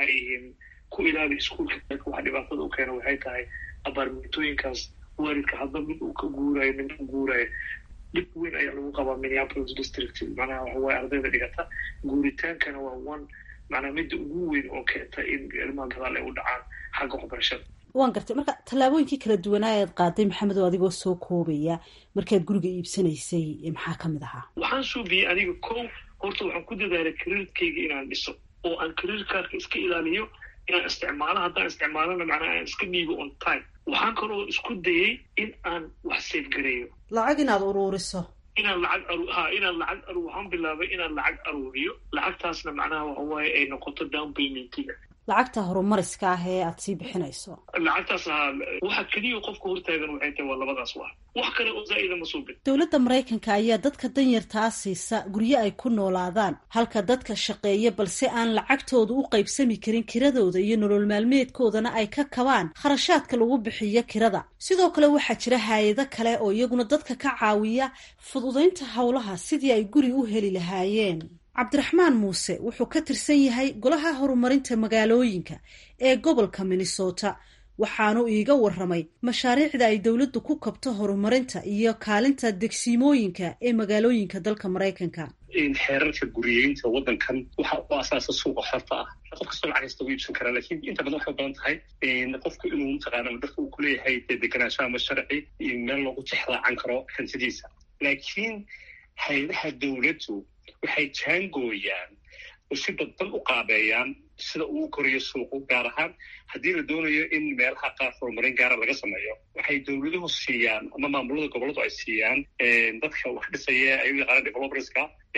ku ilaali iskuolka waxa dhibaatada u keena waxay tahay abaarmentooyinkaas waalidka hadba mid uu ka guurayo midna u guurayo dhib weyn ayaa lagu qabaa minneapolis district macnaha waxawaaye ardayda dhigata guuritaankana waa one macnaha midda ugu weyn oo keenta in ilmaha gadaal ay u dhacaan xagga waxbarashada waan gartay marka tallaabooyinkii kala duwanaa ead qaaday maxamed oo adigoo soo koobaya markaad guriga iibsanaysay maxaa ka mid ahaa waxaan suubiyey aniga kow horta waxaan ku dadaalay kariirkayga inaan dhiso oo aan kariir kaarka iska ilaaliyo inaan isticmaalo haddaan isticmaalona macnaha aan iska dhiibo on time waxaan kaloo isku dayay in aan wax safegareeyo lacag inaad uruuriso inaan lacag aru ha inaan lacag aru waxaan bilaabay inaan lacag aruuriyo lacagtaasna macnaha waxawaaye ay noqoto down paymentiga lacagta horumariska ah ee aad sii bixinayso lacagtaas ha waxa keliya qofka hortaagan waxay tahay waa labadaas wax wax kale oo zaa'ida ma suubin dowladda maraykanka ayaa dadka danyartaa siisa guryo ay ku noolaadaan halka dadka shaqeeya balse aan lacagtooda u qaybsami karin kiradooda iyo nolol maalmeedkoodana ay ka kabaan kharashaadka lagu bixiyo kirada sidoo kale waxaa jira haayado kale oo iyaguna dadka ka caawiya fududaynta howlaha sidii ay guri u heli lahaayeen cabdiraxmaan muuse wuxuu ka tirsan yahay golaha horumarinta magaalooyinka ee gobolka minnesota waxaanu iiga warramay mashaariicda ay dowladdu ku kabto horumarinta iyo kaalinta degsiimooyinka ee magaalooyinka dalka maraykanka xeerarka guriyeynta waddankan waxa u asaasa suuqa xorta ah qof kastoo lacag kasta u iibsan karaa lakin inta badan waxay u badan tahay qofku inuu mataqaana dadka uu kuleeyahay dee deganaansho ama sharci iyo meel loogu tixraacan karo hantidiisa laakiin hay-adaha dowladdu waxay jaangooyaan oo si dadban u qaabeeyaan sida uu koriyo suuqu gaar ahaan haddii la doonayo in meelaha qaar horumarin gaara laga sameeyo waxay dowladuhu siiyaan ama maamulada gobolladu ay siiyaan dadka wax dhisaya ay u yaqaanaan developerska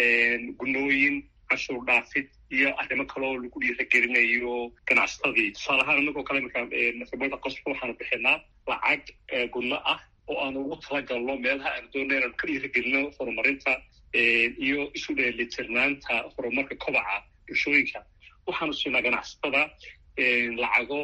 gunooyin cashuur dhaafid iyo arrimo kaloo lagu dhiiragelinayo ganacsatadii tusaale ahaan inagoo kale marka qosba waxaanu bixinaa lacag gunno ah oo aanu ugu talagalno meelaha aanu doonay inaanu ka dhiiragelino horumarinta iyo isu dheelitirnaanta horumarka kobaca bulshooyinka waxaanu siinaa ganacsatada lacago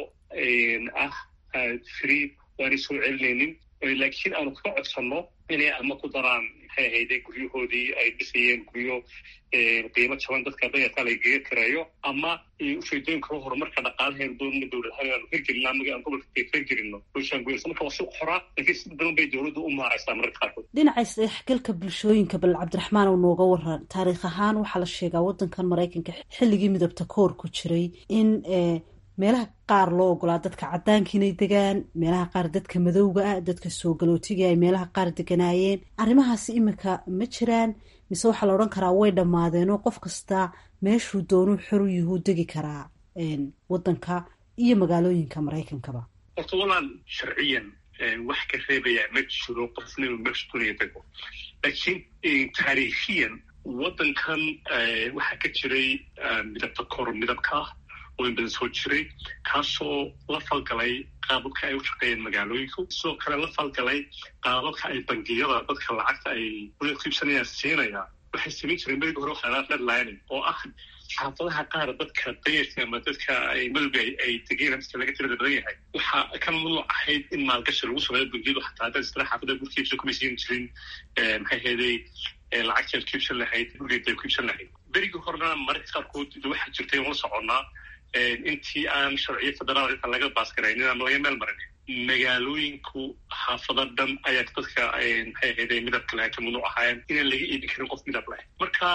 ah free waanay soo celinaynin laakiin aanu ka codsanno inay ama ku daraan maxay ahayde guryahoodii ay dhisayeen guryo qiimo jaban dadka dayarka lagaga kareeyo ama ujeedooyin kalo horumarka dhaqaalaheenu doonana dowladahaan inaanu hirgelino amaga aan gobolka hirgelino bulshaangoysa marka waa si qoraa laakiin si badan bay dowladdu u maaraysaa mararka qaarkood dhinaca isdhexgalka bulshooyinka bal cabdiraxmaan oo nooga waran taariikh ahaan waxaa la sheegaa waddankan maraykanka xilligii midabta koor ku jiray in meelaha qaar loo ogolaa dadka caddaanka inay degaan meelaha qaar dadka madowga ah dadka soo galootiga ay meelaha qaar deganaayeen arrimahaasi iminka ma jiraan mise waxaa la odhan karaa way dhammaadeenoo qof kasta meeshuu doonuu xoru yuhuu degi karaa waddanka iyo magaalooyinka maraykankaba horta walaan sharciyan wax ka reebaya ma jiro qofna inuu meesha doonaya dego laakiin taariikhiyan waddankan waxaa ka jiray midabta kor midabka ah oo in badan soo jiray kaasoo la falgalay qaababka ay u shaqeeyeen magaalooyinku sidoo kale la falgalay qaababka ay bangiyada dadka lacagta ay ku iibsanayaan siinaya waxay samayn jireen berigi hore waxaa redlining oo ah xaafadaha qaar dadka dayarka ama dadka madowga ay degeen dadka laga tirada badan yahay waxaa ka mamnuuc ahayd in maalgashi lagu sameeyo bangiyadu xataa haddaad isla xaafada gurkiibsa kuma siin jirin maxay heeday lacagtaad kiibsan lahayd gurigeed ku iibsan lahayd berigii horena mararka qaarkood waxaa jirtay oon la soconnaa intii aan sharciyo federaal intaan laga baasgaraynin ama laga meel marin magaalooyinku xaafado dhan ayaa dadka maxay ahayde midabka lahay ka mamnuuc ahaayeen inaan laga iibin karin qof midab leh marka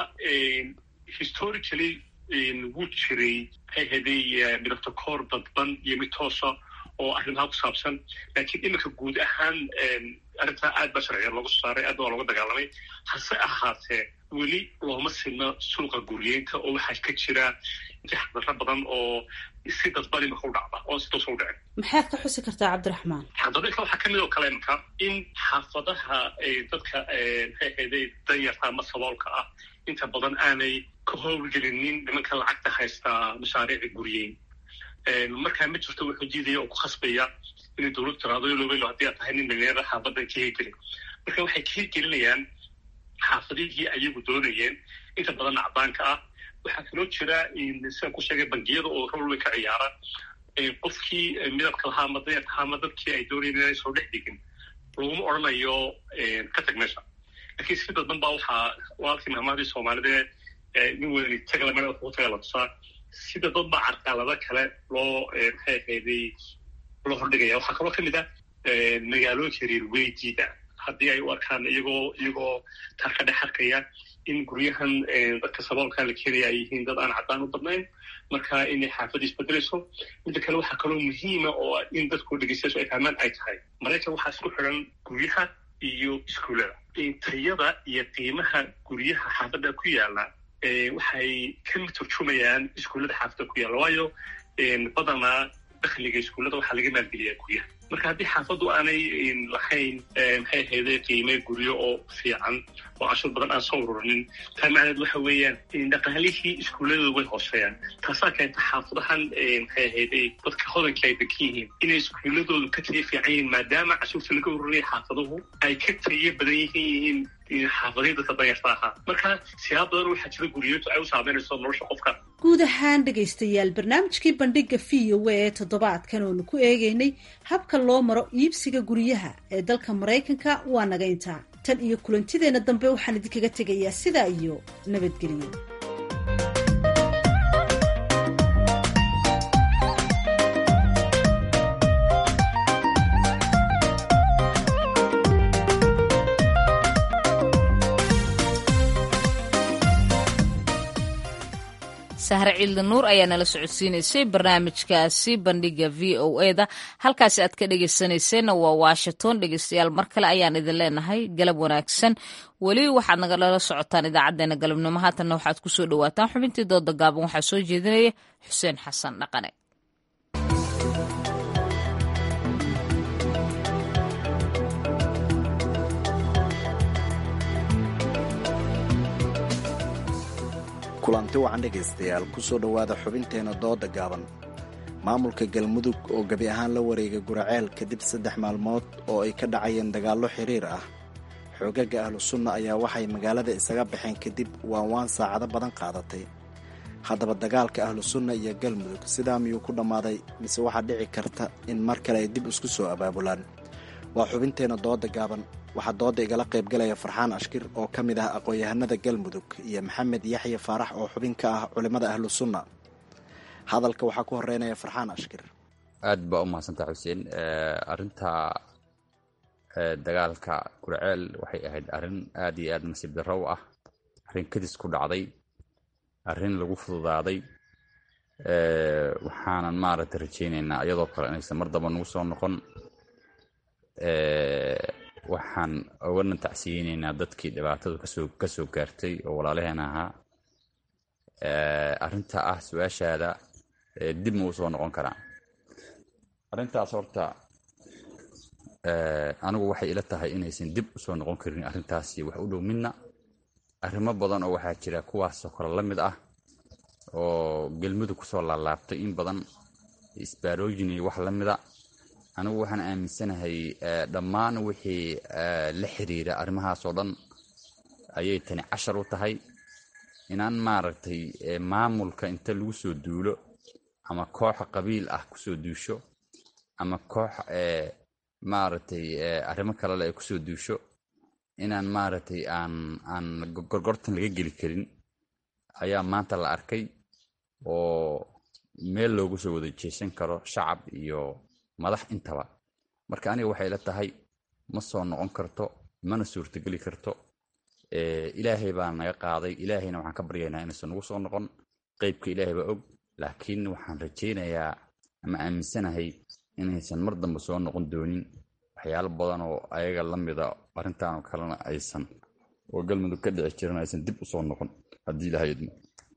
historically wuu jiray maxay ahayday midabta koor dadban iyo mid toosa oo arrimaha ku saabsan laakiin iminka guud ahaan arrintaa aad baa sharciya loogu saaray aad baa looga dagaalamay hase ahaatee weli looma sinno suuqa guryeynta oo waxaa ka jira jaxdaro badan oo si dadban imika u dhacda oo si toosa u dhicin maxaad ka xusi kartaa cabdiraxmaan xadadinka waxaa kamid oo kale imika in xaafadaha dadka maxay ahayday danyarta ama saboolka ah inta badan aanay ka howlgelinin nimanka lacagta haystaa mashaariica guryeyn markaa ma jirto wuxuu diidaya oo ku khasbaya inay dowladdu tiraado lobelo haddii aad tahay nin dhalinyarada xaafadan ka hirgelin marka waxay ka hirgelinayaan xaafadihii ayagu doonayeen inta badan acdaanka ah waxaa kaloo jira sidaan ku sheegay bangiyada oo rol way ka ciyaara qofkii midabka lahaa ama dayarka lahaa ama dadkii ay doonayeen inay soo dhex dhigin laguma odhanayo ka tag meesha laakiin si dadban baa waxaa walaalkii mahmaadii soomaalida nin weyni tagalamana wuxuu taga la tusaa sida dad baa carqalado kale loo maxay ahayday loo hordhigaya waxaa kaloo kamid ah magaalooyinka reer weydiida haddii ay u arkaan iyagoo iyagoo taa ka dhex arkaya in guryahan dadka saboolka la keenaya ay yihiin dad aan caddaan u badnayn marka inay xaafadda isbedelayso midda kale waxaa kaloo muhiima oo in dadku dhegeystayaashu ay fahmaan ay tahay maraykan waxaa isku xidhan guryaha iyo iskuullada tayada iyo qiimaha guryaha xaafadda ku yaala waxay ka turjumayaan iskuullada xaafadda ku yaalla waayo badanaa dakhliga iskuullada waxaa laga maalgeliyaa guryaha marka haddii xaafaddu aanay lahayn maxay ahayde qiime guryo oo fiican oo cashur badan aan soo ururinin taa macneed waxa weeyaan dhaqaalihii iskuulladooda way hooseeyaan taasaa keenta xaafadahan maxay ahayde dadka hodanka ay degan yihiin inay iskuulladoodu ka tayo fiican yihiin maadaama cashuurta laga ururinaya xaafaduhu ay ka tayo badan yihiin xaafadihii dadka danyarta ahaa marka siyaab badan waxaa jira guriyadu ay u saameynayso nolosha qofka guud ahaan dhegaystayaal barnaamijkii bandhiga v o a ee toddobaadkan oonu ku eegaynay habka loo maro iibsiga guryaha ee dalka maraykanka waa naga intaa tan iyo kulantideenna dambe waxaan idinkaga tegayaa sidaa iyo nabadgelyo sahre ciilda nuur ayaa nala socodsiinaysay barnaamijkaasi bandhiga v o e da halkaasi aad ka dhegeysanayseena waa washington dhegeystayaal mar kale ayaan idin leenahay galab wanaagsan weli waxaad nagalala socotaan idaacadeena galabnimo haatanna waxaad kusoo dhawaataan xubintii dooda gaaban waxaa soo jeedinaya xuseen xasan dhaqane kulanti wacan dhegaystayaal kusoo dhowaada xubinteena dooda gaaban maamulka galmudug oo gebi ahaan la wareegay guraceel kadib saddex maalmood oo ay ka dhacayeen dagaallo xiriir ah xoogaga ahlu sunna ayaa waxay magaalada isaga baxeen kadib waanwaan saacado badan qaadatay haddaba dagaalka ahlu sunna iyo galmudug sidaa miyuu ku dhammaaday mise waxaa dhici karta in mar kale ay dib isku soo abaabulaan waa xubinteena dooda gaaban waxaa dooda igala qaybgalaya farxaan ashkir oo ka mid ah aqoon-yahanada galmudug iyo maxamed yaxya faarax oo xubin ka ah culimmada ahlu sunna hadalka waxaa ku horeynaya farxaan ashkir aad baa u mahadsantaa xuseen arinta dagaalka gurceel waxay ahayd arrin aad iyo aad nasiib darro u ah arrin kadis ku dhacday arrin lagu fududaaday waxaanan maaragtay rajaynaynaa iyadoo kale inaysan mar damba nagu soo noqon waxaan ogana tacsiyeyneynaa dadkii dhibaatadu kasoo kasoo gaartay oo walaalaheen ahaa arrinta ah su-aashaada dib ma u soo noqon karaa arrintaas horta anigu waxay ila tahay inaysan dib usoo noqon karin arrintaasi wax u dhow midna arrimo badan oo waxaa jira kuwaasoo kale la mid ah oo gelmudug kusoo laalaabtay in badan isbaarooyin iyo wax la mida anigu waxaan aaminsanahay dhammaan wixii la xiriira arrimahaas oo dhan ayay tani cashar u tahay inaan maaragtay maamulka inta lagu soo duulo ama koox qabiil ah kusoo duusho ama koox maaragtay arrimo kalele ay kusoo duusho inaan maaragtay aan aan gorgortan laga geli karin ayaa maanta la arkay oo meel loogu soo wada jeesan karo shacab iyo madax intaba marka aniga waxay la tahay ma soo noqon karto mana suurtogeli karto ilaahay baa naga qaaday ilaahayna waxaan ka baryaynaa inaysan nagu soo noqon qeybka ilaahay baa og laakiin waxaan rajaynayaa ama aaminsanahay inaysan mar dambe soo noqon doonin waxyaalo badan oo ayaga la mida arrintaanoo kalena aysan oo galmudug ka dhici jiran aysan dib u soo noqon haddii ilahay idmo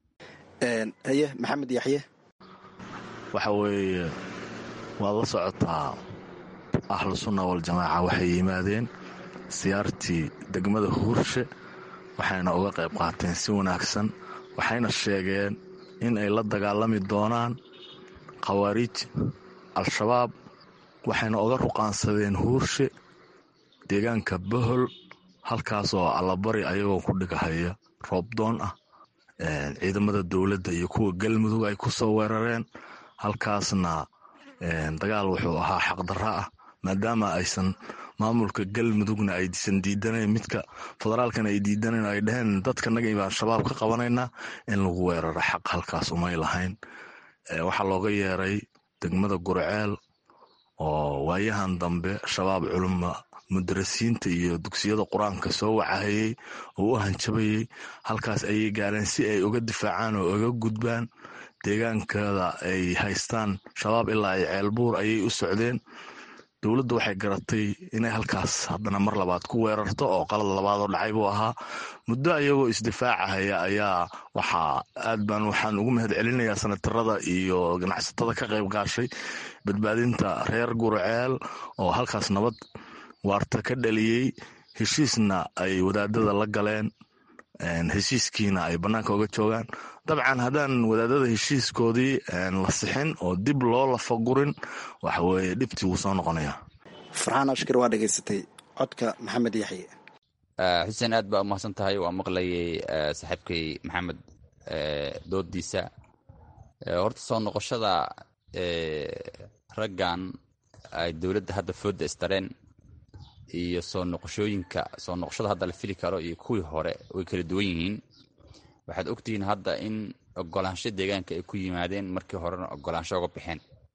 haye maxamed yaxye waxa weeye waad la socotaa ahlu sunna waljamaaca waxay yimaadeen siyaartii degmada huurshe waxayna uga qayb qaateen si wanaagsan waxayna sheegeen in ay la dagaalami doonaan khawaariij al-shabaab waxayna uga ruqaansadeen huurshe deegaanka bohol halkaasoo allabari ayagoo ku dhigahaya roobdoon ah ciidamada dowladda iyo kuwa galmudug ay ku soo weerareen halkaasna dagaal wuxuu ahaa xaqdarra ah maadaama aysan maamulka galmudugna aysan diidanayn midka federaalkana ay diidanayn ay dhaheen dadkanaga baan shabaab ka qabanaynaa in lagu weeraro xaq halkaas umay lahayn waxaa looga yeeray degmada gurceel oo waayahan dambe shabaab culuma mudarasiinta iyo dugsiyada qur-aanka soo wacahayey oo u hanjabayey halkaas ayay gaareen si ay uga difaacaan oo uga gudbaan deegaankada ay haystaan shabaab ilaa ay ceelbuur ayay u socdeen dowladdu waxay garatay inay halkaas haddana mar labaad ku weerarto oo qalad labaadoo dhacay buu ahaa muddo ayagoo isdifaacahaya ayaa waxaa aad baan waxaan ugu mahad celinayaa sanatarada iyo ganacsatada ka qayb gaashay badbaadinta reer gurceel oo halkaas nabad waarta ka dhaliyey heshiisna ay wadaadada la galeen heshiiskiina ay bannaanka uga joogaan dabcan haddaan wadaadada heshiiskoodii la sixin oo dib loo lafagurin waxa weeye dhibtii wuu soo noqonayaa farxaan ashkar waa dhegaysatay codka maxamed yaxye xuseen aad baa umahadsan tahay waa maqlayay saaxiibkay maxamed doodiisa horta soo noqoshada raggan ay dowladda hadda fooda istareen iyo soo noqoshooyinka soo noqoshada hadda la fili karo iyo kuwii hore way kala duwan yihiin waxaad ogtihiin hadda in ogolaansho deegaanka ay ku yimaadeen markii horena ogolaansho uga baxeen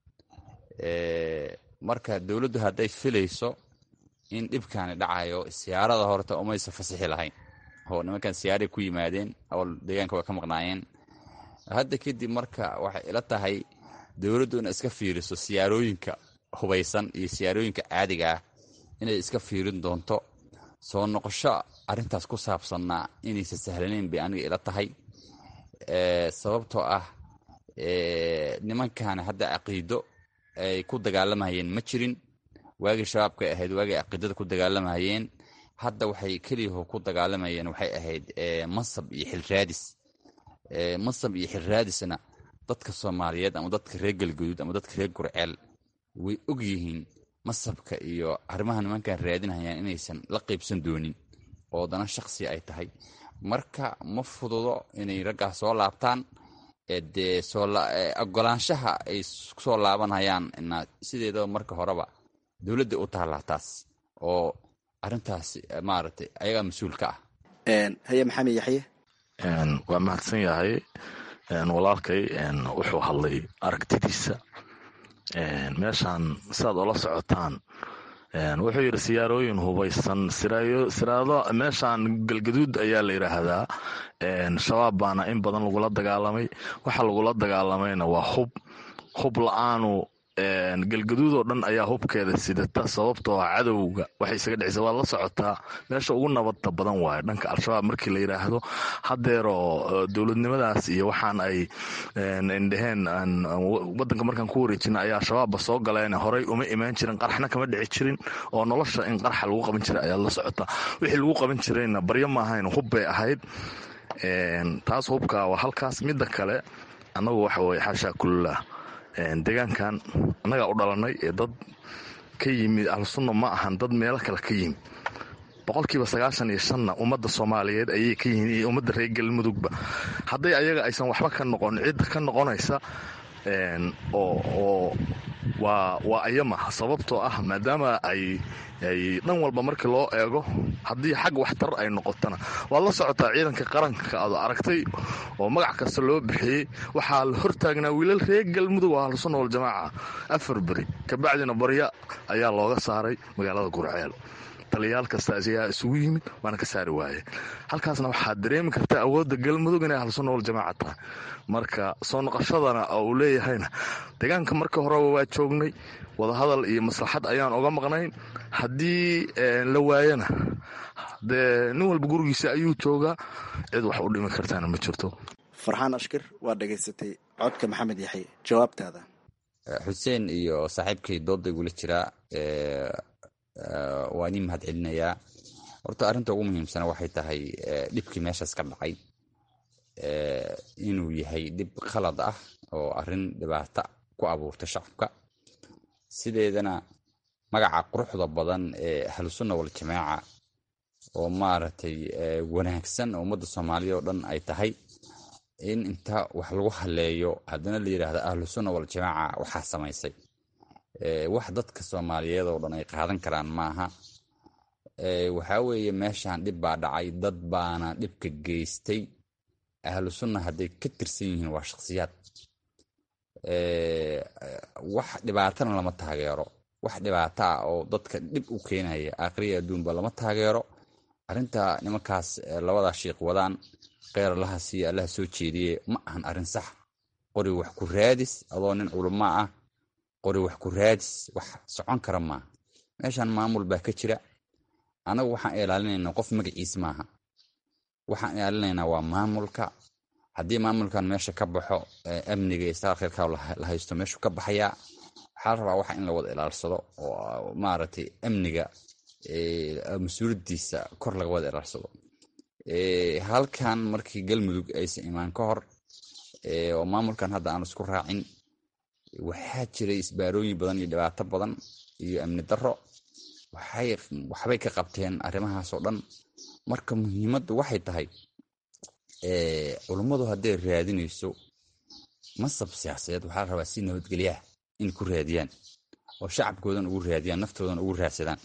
marka dowladdu hadday filayso in dhibkaani dhacayo siyaarada horta umaysa fasixi lahayn oo nimankan siyaaray ku yimaadeen awal deegaanka way ka maqnaayeen hadda kadib marka waxay ila tahay dowladdu inay iska fiiriso siyaarooyinka hubaysan iyo siyaarooyinka caadiga ah inay iska fiirin doonto soo noqosho arrintaas ku saabsanna inaysa sahlanayn bay aniga ila tahay sababtoo ah nimankan hadda caqiido ay ku dagaalamayeen ma jirin waagii shabaabkay ahayd waagii caqiidada ku dagaalamayeen hadda waxay keliyaho ku dagaalamayeen waxay ahayd mansab iyo xilraadis mansab iyo xilraadisna dadka soomaaliyeed ama dadka reer galguduud ama dadka reer gurceel way og yihiin masabka iyo arrimaha nimankan raadinayaan inaysan la qaybsan doonin oo dana shaksi ay tahay marka ma fududo inay raggaas soo laabtaan dee ogolaanshaha ay soo laabanayaan sideedaba marka horeba dowladda u taallaa taas oo arintaas maaragtay ayagaa mas-uul ka ah haye maxamed yaxye waa mahadsan yahay walaalkay wuxuu hadlay aragtidiisa meeshaan sidaad ola socotaan wuxuu yidhi siyaarooyin hubaysan siraado meeshaan galgaduud ayaa la yidhaahdaa shabaab baana in badan lagula dagaalamay waxa lagula dagaalamayna waa hub hub la-aanu galgaduud oo dhan ayaa hubkeeda sidata sababtoo ah cadowga waxay isaga dhicisa waad la socotaa meesha ugu nabadda badan waayo dhanka al-shabaab markii la yidhaahdo hadeeroo dowladnimadaas iyo waxaan ay dhaheen wadanka markaan ku wareejina ayaa shabaabba soo galeen horey uma imaan jirin qaraxna kama dhici jirin oo nolosha in qaraxa lagu qaban jiray ayaad la socotaa wixii lagu qaban jirayna baryo ma ahayn hub bay ahayd taas hubka waa halkaas midda kale annagu waxa weye xaashaa kullah deegaankan annagaa u dhalanay ee dad ka yimid ahlusunna ma ahan dad meelo kale ka yimid boqolkiiba sagaashan iyo shanna ummadda soomaaliyeed ayay ka yihiin iyo ummadda reer galmudugba hadday ayaga aysan waxba ka noqon cidda ka noqonaysa oo waa waa ayama sababtoo ah maadaama ay ay dhan walba markii loo eego haddii xag waxtar ay noqotona waad la socotaa ciidanka qaranka aad aragtay oo magac kasta loo bixiyey waxaa la hortaagnaa wiilal reer galmudug oo ahlusunna waljamaaca afar beri kabacdina barya ayaa looga saaray magaalada gurceel taliyaal kasta ayaa isugu yimid waana ka saari waayeen halkaasna waxaad dareemi kartaa awoodda galmudug inay ahlusunna waljamaaca tahay marka soo noqoshadana uu leeyahayna deegaanka marka horeba waa joognay wadahadal iyo maslaxad ayaan oga maqnayn haddii la waayana dee nin walba gurigiisa ayuu joogaa cid wax u dhimi kartaana ma jirto farxaan ashkir waa dhegaysatay codka maxamed yaxye jawaabtaada xuseen iyo saaxiibkay dooda igula jiraa waa nin mahad celinayaa horta arrinta ugu muhiimsana waxay tahay dhibkii meeshaas ka dhacay inuu yahay dhib khalad ah oo arrin dhibaata ku abuurta shacabka sideedana magaca quruxda badan ee ahlusunna waljamaaca oo maaragtay wanaagsan oo ummadda soomaaliya oo dhan ay tahay in inta wax lagu haleeyo haddana la yidhaahdo ahlusunna waljamaaca waxaa samaysay wax dadka soomaaliyeed oo dhan ay qaadan karaan maaha waxaa weeye meeshan dhib baa dhacay dad baana dhibka geystay ahlu sunna hadday ka tirsan yihiin waa shakhsiyaad wax dhibaatana lama taageero wax dhibaato ah oo dadka dhib u keenaya aakhriya adduunba lama taageero arrinta nimankaas labadaa shiikh wadaan kheyr allaha siiya allaha soo jeediye ma ahan arrin sax qori wax ku raadis adoo nin culama ah qori wax ku raadis wax socon kara maaha meeshan maamul baa ka jira anagu waxaan ilaalinaynaa qof magaciis maaha waxaan ilaalinaynaa waa maamulka haddii maamulkan meesha ka baxo amniga iyo saar kheyrka la haysto meeshuu ka baxayaa waxaa la rabaa waxa in la wada ilaalsado oo maaragtay amniga mas-uuliyadiisa kor laga wada ilaalsado halkan markii galmudug aysan imaan ka hor oo maamulkan hadda aan isku raacin waxaa jiray isbaarooyin badan iyo dhibaato badan iyo amni daro waxbay ka qabteen arrimahaasoo dhan marka muhiimaddu waxay tahay culummadu hadday raadinayso masab siyaasadeed waxaa la rabaa si nabadgelyaah in ku raadiyaan oo shacabkoodan ugu raadiyaan naftoodan ugu raadsadaan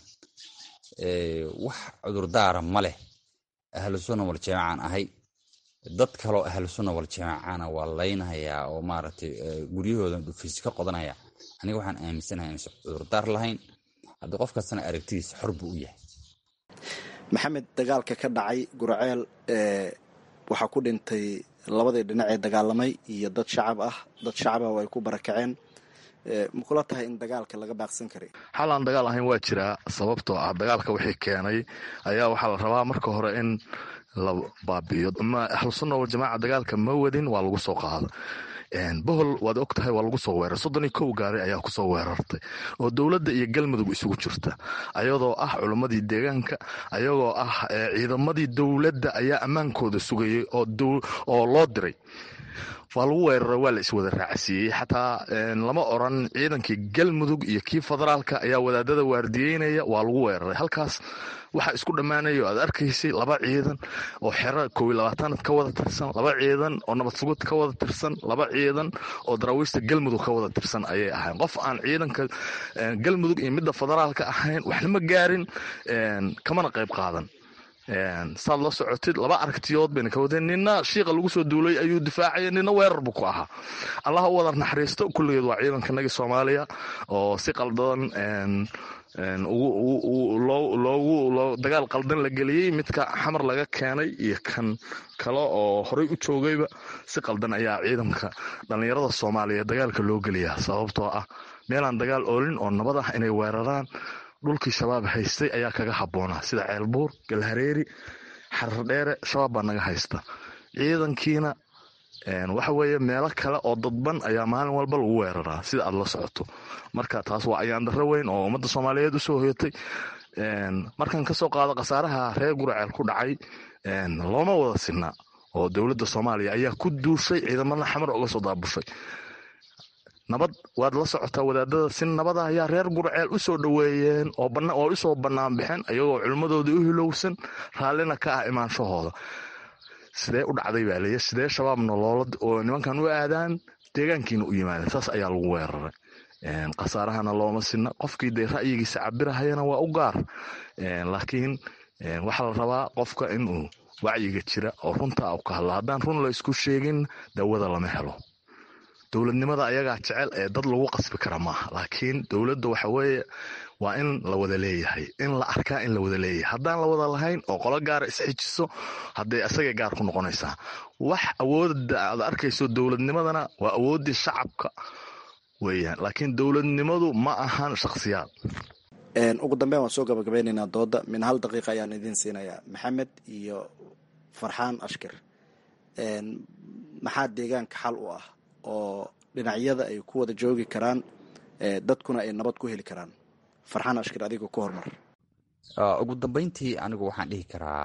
wax cudurdaara ma leh ahlu sunna waljamaacaan ahay dad kaloo ahlu sunna waljamaacana waa laynayaa oo maaragtay guryahooda dhufiis ka qodanaya aniga waxaan aaminsanahay inaysan cudurdaar lahayn haddii qof kastana aragtidiisa xor buu u yahay maxamed dagaalka ka dhacay gurceel waxaa ku dhintay labadii dhinac ee dagaalamay iyo dad shacab ah dad shacab ah oo ay ku barakaceen ma kula tahay in dagaalka laga baaqsan karay xal aan dagaal ahayn waa jiraa sababtoo ah dagaalka wixii keenay ayaa waxaa la rabaa marka hore in la baabi'iyo ma ahlusunna waljamaaca dagaalka ma wadin waa lagu soo qaada bohol waad og tahay waa lagu soo weerar soddon iyo kow gaari ayaa kusoo weerartay oo dowladda iyo galmudug isugu jirta ayadoo ah culimmadii deegaanka ayagoo ah ciidamadii dowladda ayaa ammaankooda sugayay oo loo diray waa lagu weerara waa la iswada raacsiiyey xataa lama oran ciidankii galmudug iyo kii federaalka ayaa wadaadada waardiyeynaya waa lagu weeraray halkaas waxaa isku dhammaanaya oo aad arkaysay laba ciidan oo xero kow iyo labaatanaad ka wada tirsan laba ciidan oo nabad sugud ka wada tirsan laba ciidan oo daraawiishta galmudug ka wada tirsan ayay ahayn qof aan ciidanka galmudug iyo midda federaalka ahayn waxna ma gaarin kamana qayb qaadan saad la socotid laba aragtiyood bayna ka wadeen nina shiiqa lagu soo duulay ayuu difaacaya nina weerar buu ku ahaa allah u wada naxariisto kulligeed waa ciidankanagii soomaaliya oo si qaldadan loogu dagaal qaldan la geliyey midka xamar laga keenay iyo kan kale oo horey u joogayba si qaldan ayaa ciidanka dhallinyarada soomaaliya dagaalka loo geliyaa sababtoo ah meelaan dagaal oolin oo nabad ah inay weeraraan dhulkii shabaab haystay ayaa kaga habboonaa sida ceelbuur galhareeri xarardheere shabaab baa naga haysta ciidankiina waxa weeye meelo kale oo dadban ayaa maalin walba lagu weeraraa sida aad la socoto marka taas waa ayaan darro weyn oo ummadda soomaaliyeed usoo hoyatay markan kasoo qaado khasaaraha reer guraceel ku dhacay looma wada sinaa oo dowladda soomaaliya ayaa ku duushay ciidamada xamar oga soo daabushay nabad waad la socotaa wadaadada si nabada ayaa reer gurceel u soo dhoweeyeen oo usoo bannaan bixeen ayagoo culimmadoodii u hilowsan raallina ka ah imaanshahooda sidee u dhacday baa leeya sidee shabaabna loola oo nimankan u aadaan deegaankiina u yimaadeen saas ayaa lagu weeraray khasaarahana looma sinna qofkii dee ra'yigiisa cabirahayana waa u gaar laakiin waxaa la rabaa qofka inuu wacyiga jira oo runta u ka hadla haddaan run la isku sheegin dawada lama helo dowladnimada ayagaa jecel ee dad lagu qasbi kara maaha laakiin dowladda waxa weeye waa in la wada leeyahay in la arkaa in la wada leeyahay haddaan la wada lahayn oo qolo gaara isxijiso hadday asagay gaar ku noqonaysaa wax awoodda aad arkayso dowladnimadana waa awooddii shacabka weeyaan laakiin dowladnimadu ma ahan shakhsiyaad ugu dambeyn waan soo gabagabeynaynaa dooda min hal daqiiqa ayaan idiin siinayaa maxamed iyo farxaan ashkir maxaa deegaanka xal u ah oo dhinacyada ay ku wada joogi karaan dadkuna ay nabad ku heli karaan farxaan ashkir adiga ku hormar ugu dambeyntii anigu waxaan dhihi karaa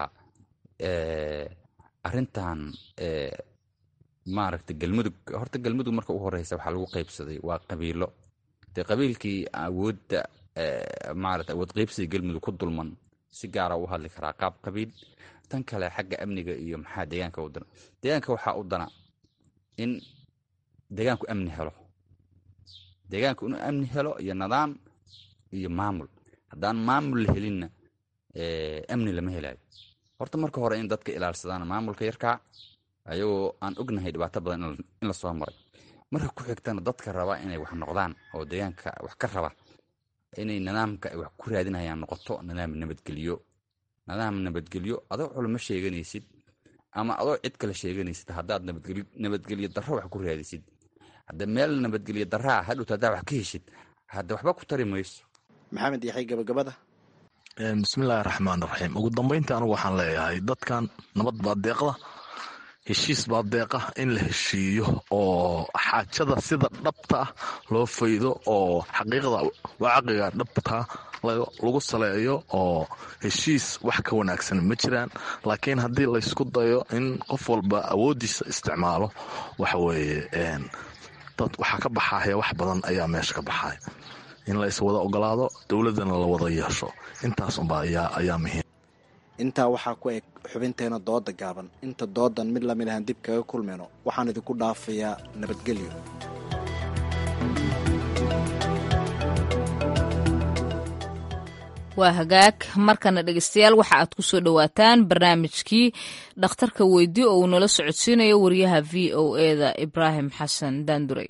arintan maaragta galmudug horta galmudug marka u horeysa waxaa lagu qaybsaday waa qabiilo dee qabiilkii awoodda maarata awood qaybsiga galmudug ku dulman si gaara u hadli karaa qaab qabiil tan kale xagga amniga iyo maxaa deegaanka u dana deegaanka waxaa u dana in deegaanku amni helo deegaanku inuu amni helo iyo nidaam iyo maamul haddaan maamul la helinna amni lama helayo horta marka hore in dadka ilaalsadaan maamulka yarkaa ayagoo aan ognahay dhibaato badan in lasoo maray marka ku xigtana dadka raba inay wax noqdaan oo deegaanka wax ka raba inay nidaamka ay wax ku raadinayaan noqoto nidaam nabadgelyo nidaam nabadgelyo adoo culamo sheeganaysid ama adoo cid kale sheeganaysid haddaad nabadgelyo darro wax ku raadisid hadda meel nabadgelyo darraa hadhowta haddaa wax ka heshid hadda waxba ku tari mayso maxamed yaxay gabagabada bismillaahi raxmaan raxiim ugu dambeyntii anigu waxaan leeyahay dadkan nabad baa deeqda heshiis baa deeqa in la heshiiyo oo xaajada sida dhabta ah loo faydo oo xaqiiqda wacaqiga dhabta lagu saleeyo oo heshiis wax ka wanaagsan ma jiraan laakiin haddii laysku dayo in qof walba awooddiisa isticmaalo waxa weeye dad waxaa ka baxaya wax badan ayaa meesha ka baxaya in la iswada ogolaado dowladdana la wada yeesho intaas unba ayaa muhiim intaa waxaa ku eg xubinteena dooda gaaban inta doodan mid lamid ahaan dib kaga kulmayno waxaan idinku dhaafayaa nabadgelyo waa hagaag markana dhegeystayaal waxa aad ku soo dhowaataan barnaamijkii dhakhtarka weydi oo uu nala socodsiinayo wariyaha v o eda ibraahim xasan daandurey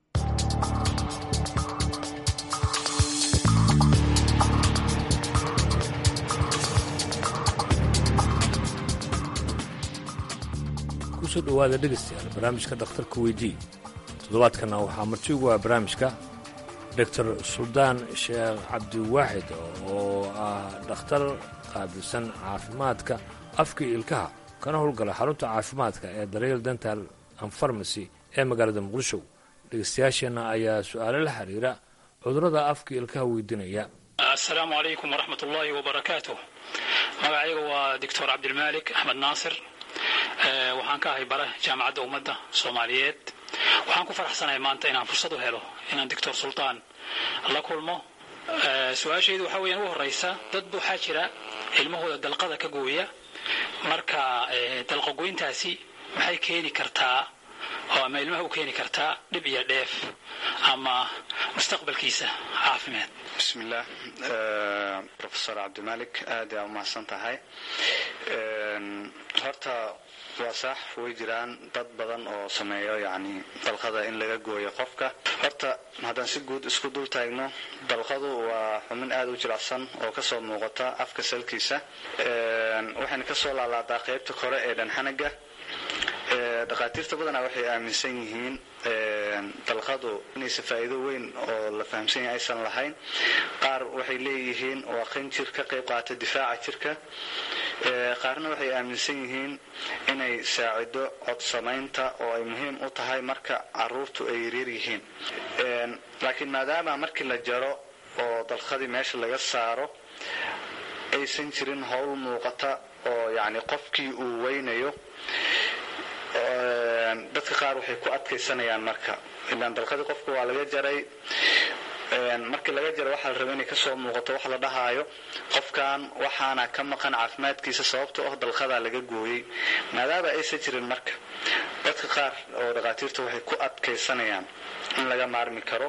kusoo dhowaada dhegaystayaal barnaamijka dhakhtarka weydii toddobaadkana waxaa marti ugu ah barnaamijka doctor suldaan sheekh cabdiwaaxid oo ah dhakhtar qaabilsan caafimaadka afka ilkaha kana howlgala xarunta caafimaadka ee daryeel dental and farmacy ee magaalada muqdisho dhegaystayaasheenna ayaa su-aalo la xiriira cudurrada afka ilkaha weydiinaya asalaamu calaykum waraxmat ullaahi wabarakaatu magacayga waa doctor cabdilmaalik axmed naasir waxaan ka ahay bare jaamacadda ummadda soomaaliyeed waxaan ku faraxsanahay maanta inaan fursad u helo inaan doctor sultaan la kulmo su-aashaydu waxaa weeyaan ugu horraysa dad waxaa jira ilmahooda dalqada ka gooya marka dalqagoyntaasi maxay keeni kartaa oo ama ilmaha u keeni kartaa dhib iyo dheef ama mustaqbalkiisa caafimaad bismillaah rofesor cabdimalik aad aa umahadsan tahay horta waa sax way jiraan dad badan oo sameeyo yani dalqada in laga gooyo qofka horta haddaan si guud isku dul taagno dalqadu waa xubin aad u jilicsan oo kasoo muuqata afka salkiisa waxayna kasoo laalaadaa qaybta kore ee dhanxanaga dhakhaatiirta badanaa waxay aaminsan yihiin dalqadu inaysa faa'iido weyn oo la fahamsan yahay aysan lahayn qaar waxay leeyihiin waa qanjir ka qayb qaata difaaca jirka qaarna waxay aaminsan yihiin inay saacido cod samaynta oo ay muhiim u tahay marka caruurtu ay yaryar yihiin laakiin maadaama markii la jaro oo dalqadii meesha laga saaro aysan jirin howl muuqata oo yacni qofkii uu weynayo dadka qaar waxay ku adkaysanayaan marka ilaan dalqadii qofka waa laga jaray markii laga jaro waxaa la raba inay kasoo muuqato wax la dhahaayo qofkan waxaana ka maqan caafimaadkiisa sababtoo ah dalqadaa laga gooyey maadaama aysan jirin marka dadka qaar oo dhakhaatiirta waxay ku adkaysanayaan in laga maarmi karo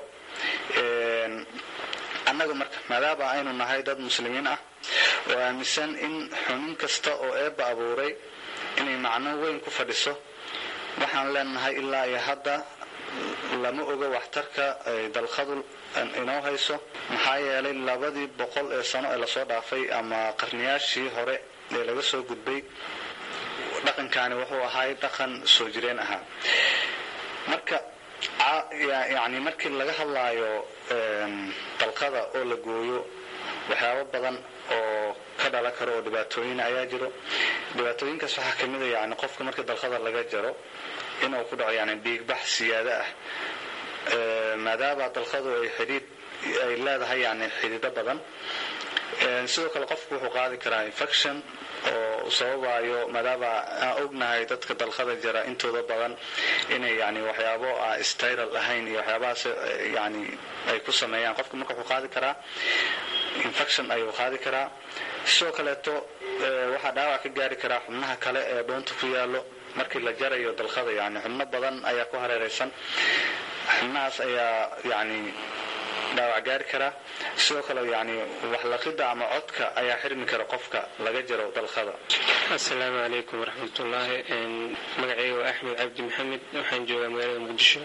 annaga marka maadaama aynu nahay dad muslimiin ah oo aaminsan in xunin kasta oo eebba abuuray inay macno weyn ku fadhiso waxaan leenahay ilaa iyo hadda lama oga waxtarka ay dalqadu inoo hayso maxaa yeelay labadii boqol ee sano ee lasoo dhaafay ama qarniyaashii hore ee laga soo gudbay dhaqankaani wuxuu ahay dhaqan soo jireen ahaa marka yani markii laga hadlaayo dalqada oo la gooyo waxyaabo badan oo ka dhalan karo oo dhibaatooyin ayaa jiro dhibaatooyinkaas waxaa kamid a yani qofka marka dalqada laga jaro inuu ku dhaco yani dhiigbax siyaado ah maadaama dalqadu ay xidhiid ay leedahay yani xidido badan sidoo kale qofku wuxuu qaadi karaa infection oo sababayo maadaama aan ognahay dadka dalqada jara intooda badan inay yani waxyaabo aan styral ahayn iyo waxyaabahaas yani ay ku sameeyaan qofka marka wuxuu qaadi karaa infection ayuu qaadi karaa sidoo kaleeto waxaa dhaawac ka gaari karaa xubnaha kale ee dhoonta ku yaalo markii la jarayo dalqada yani xubno badan ayaa ku hareeraysan xubnahaas ayaa yani dhaawac gaari karaa sidoo kale yani waxlaqida ama codka ayaa xirmi kara qofka laga jaro dalqada asalaamu calaykum waraxmatullaahi magacayga waa axmed cabdi maxamed waxaan joogaa magaalada muqdisho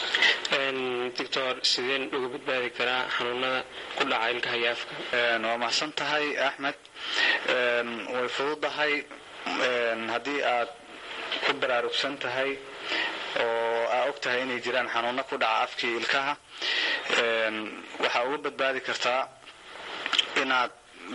doctor sideen uga badbaadi karaa xanuunada ku dhaca ilkaha iyo afka waa mahadsan tahay axmed way fududahay haddii aad ku baraarugsan tahay oo aa og tahay inay jiraan xanuuno ku dhaca afkii ilkaha waxaa uga badbaadi kartaa inaad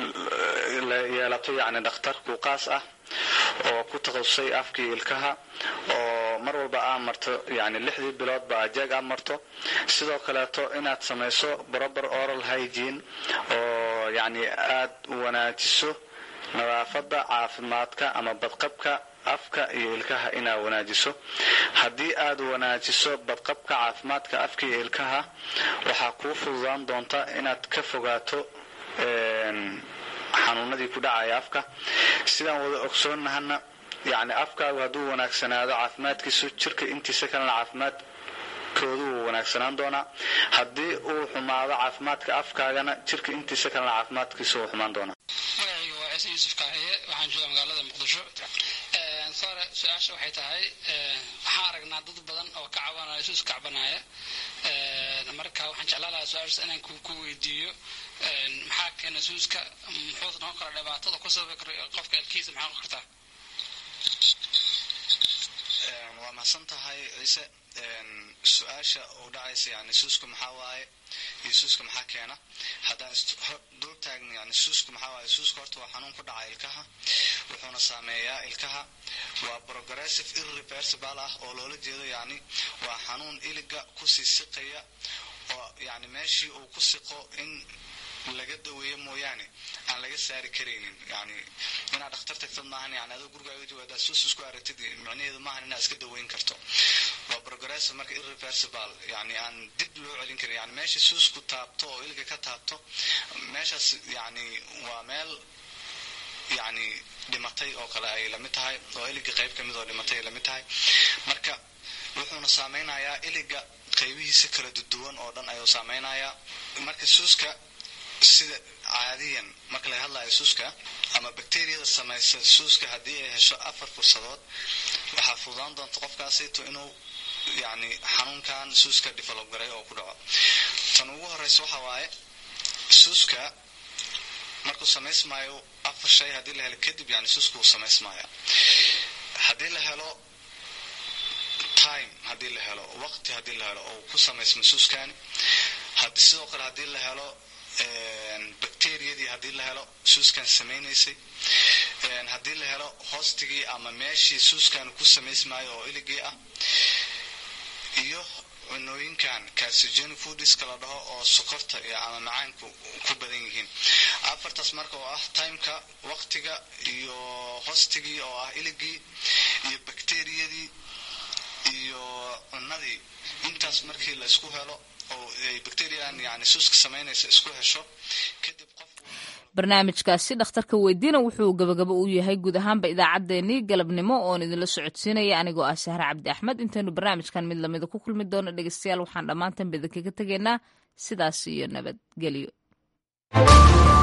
yeelato yani dhakhtar kuuqaas ah oo ku takhasusay afkii ilkaha oo mar walba aa marto yani lixdii biloodba ajeeg aa marto sidoo kaleeto inaad samayso proper oral hygiene oo yani aad wanaajiso nadaafadda caafimaadka ama badqabka afka iyo ilkaha inaad wanaajiso haddii aad wanaajiso badqabka caafimaadka afka iyo ilkaha waxaa kuu fududaan doonta inaad ka fogaato xanuunadii ku dhacaya afka sidaan wada ogsoonnahana yani afkaagu hadduu wanaagsanaado caafimaadkiisu jirka intiisa kalena caafimaadkoodu wuu wanaagsanaan doonaa haddii uu xumaado caafimaadka afkaagana jirka intiisa kalena caafimaadkiisu wuu xumaan doonaa magacayga waa ciise yuusuf kaahiye waxaan joogaa magaalada muqdisho sore su-aasha waxay tahay waxaan aragnaa dad badan oo ka cabanaya suus kacbanaya marka waxaan jeclaan lahaa su-aashaas inaan ku weydiiyo maxaa keena suuska muxuu noqon kara dhibaatada ku sababi kara qofka ilkiisa maxaa noqon kartaa waa mahadsan tahay ciise su-aasha uu dhacaysa yani suuska maxaa waaye iyo suuska maxaa keena haddaan dul taagno yani suuska maxaa waaye suuska horta waa xanuun ku dhaca ilkaha wuxuuna saameeyaa ilkaha waa progressive irreversible ah oo loola jeedo yani waa xanuun iliga kusii siqaya oo yani meeshii uu ku siqo in laga daweeyo mooyaane aan laga saari karaynin yani inaad dhakhtar tagtad maahan yani adoo gurigaaga joogaadaad suus isku aragtid micnaheedu maahan inaad iska daweyn karto waa progressive marka irreversible yani aan dib loo celin karin yani meesha suusku taabto oo iliga ka taabto meeshaas yani waa meel yani dhimatay oo kale ay lamid tahay oo iliga qayb kamid oo dhimatay ay lamid tahay marka wuxuuna saameynayaa iliga qaybihiisa kala duduwan oo dhan ayuu saameynayaa marka suuska sida caadiyan marka laga hadlayo suuska ama bakteriyada samaysa suuska haddii ay hesho afar fursadood waxaa fududaan doonta qofkaasito inuu yani xanuunkan suuska develop garay oo ku dhaco tan ugu horeysa waxa waaye suuska markuu samaysmaayo afar shay haddii la helo kadib yani suuska wuu samaysmaya haddii la helo time haddii la helo waqti haddii la helo oo ku samaysma suuskani sidoo kale haddii la helo bacteriyadii haddii la helo suuskan samaynaysay haddii la helo hoostigii ama meeshii suuskan ku samaysmaayo oo iligii ah iyo cunooyinkan carcigenic foodiska la dhaho oo sokorta iyo ama macaanku ku badan yihiin afartaas marka oo ah timeka waqtiga iyo hoostigii oo ah iligii iyo bacteriyadii iyo cunadii intaas markii la isku helo oo ay bacterian yani suuska samaynaysa isku hesho kadib barnaamijkaasi dhakhtarka weydiina wuxuu gabagabo u yahay guud ahaanba idaacaddeenii galabnimo oon idinla socodsiinaya anigoo ah sahre cabdi axmed intaynu barnaamijkan mid lamida ku kulmi doono dhegeystayaal waxaan dhammaantan badan kaga tegaynaa sidaas iyo nabadgelyo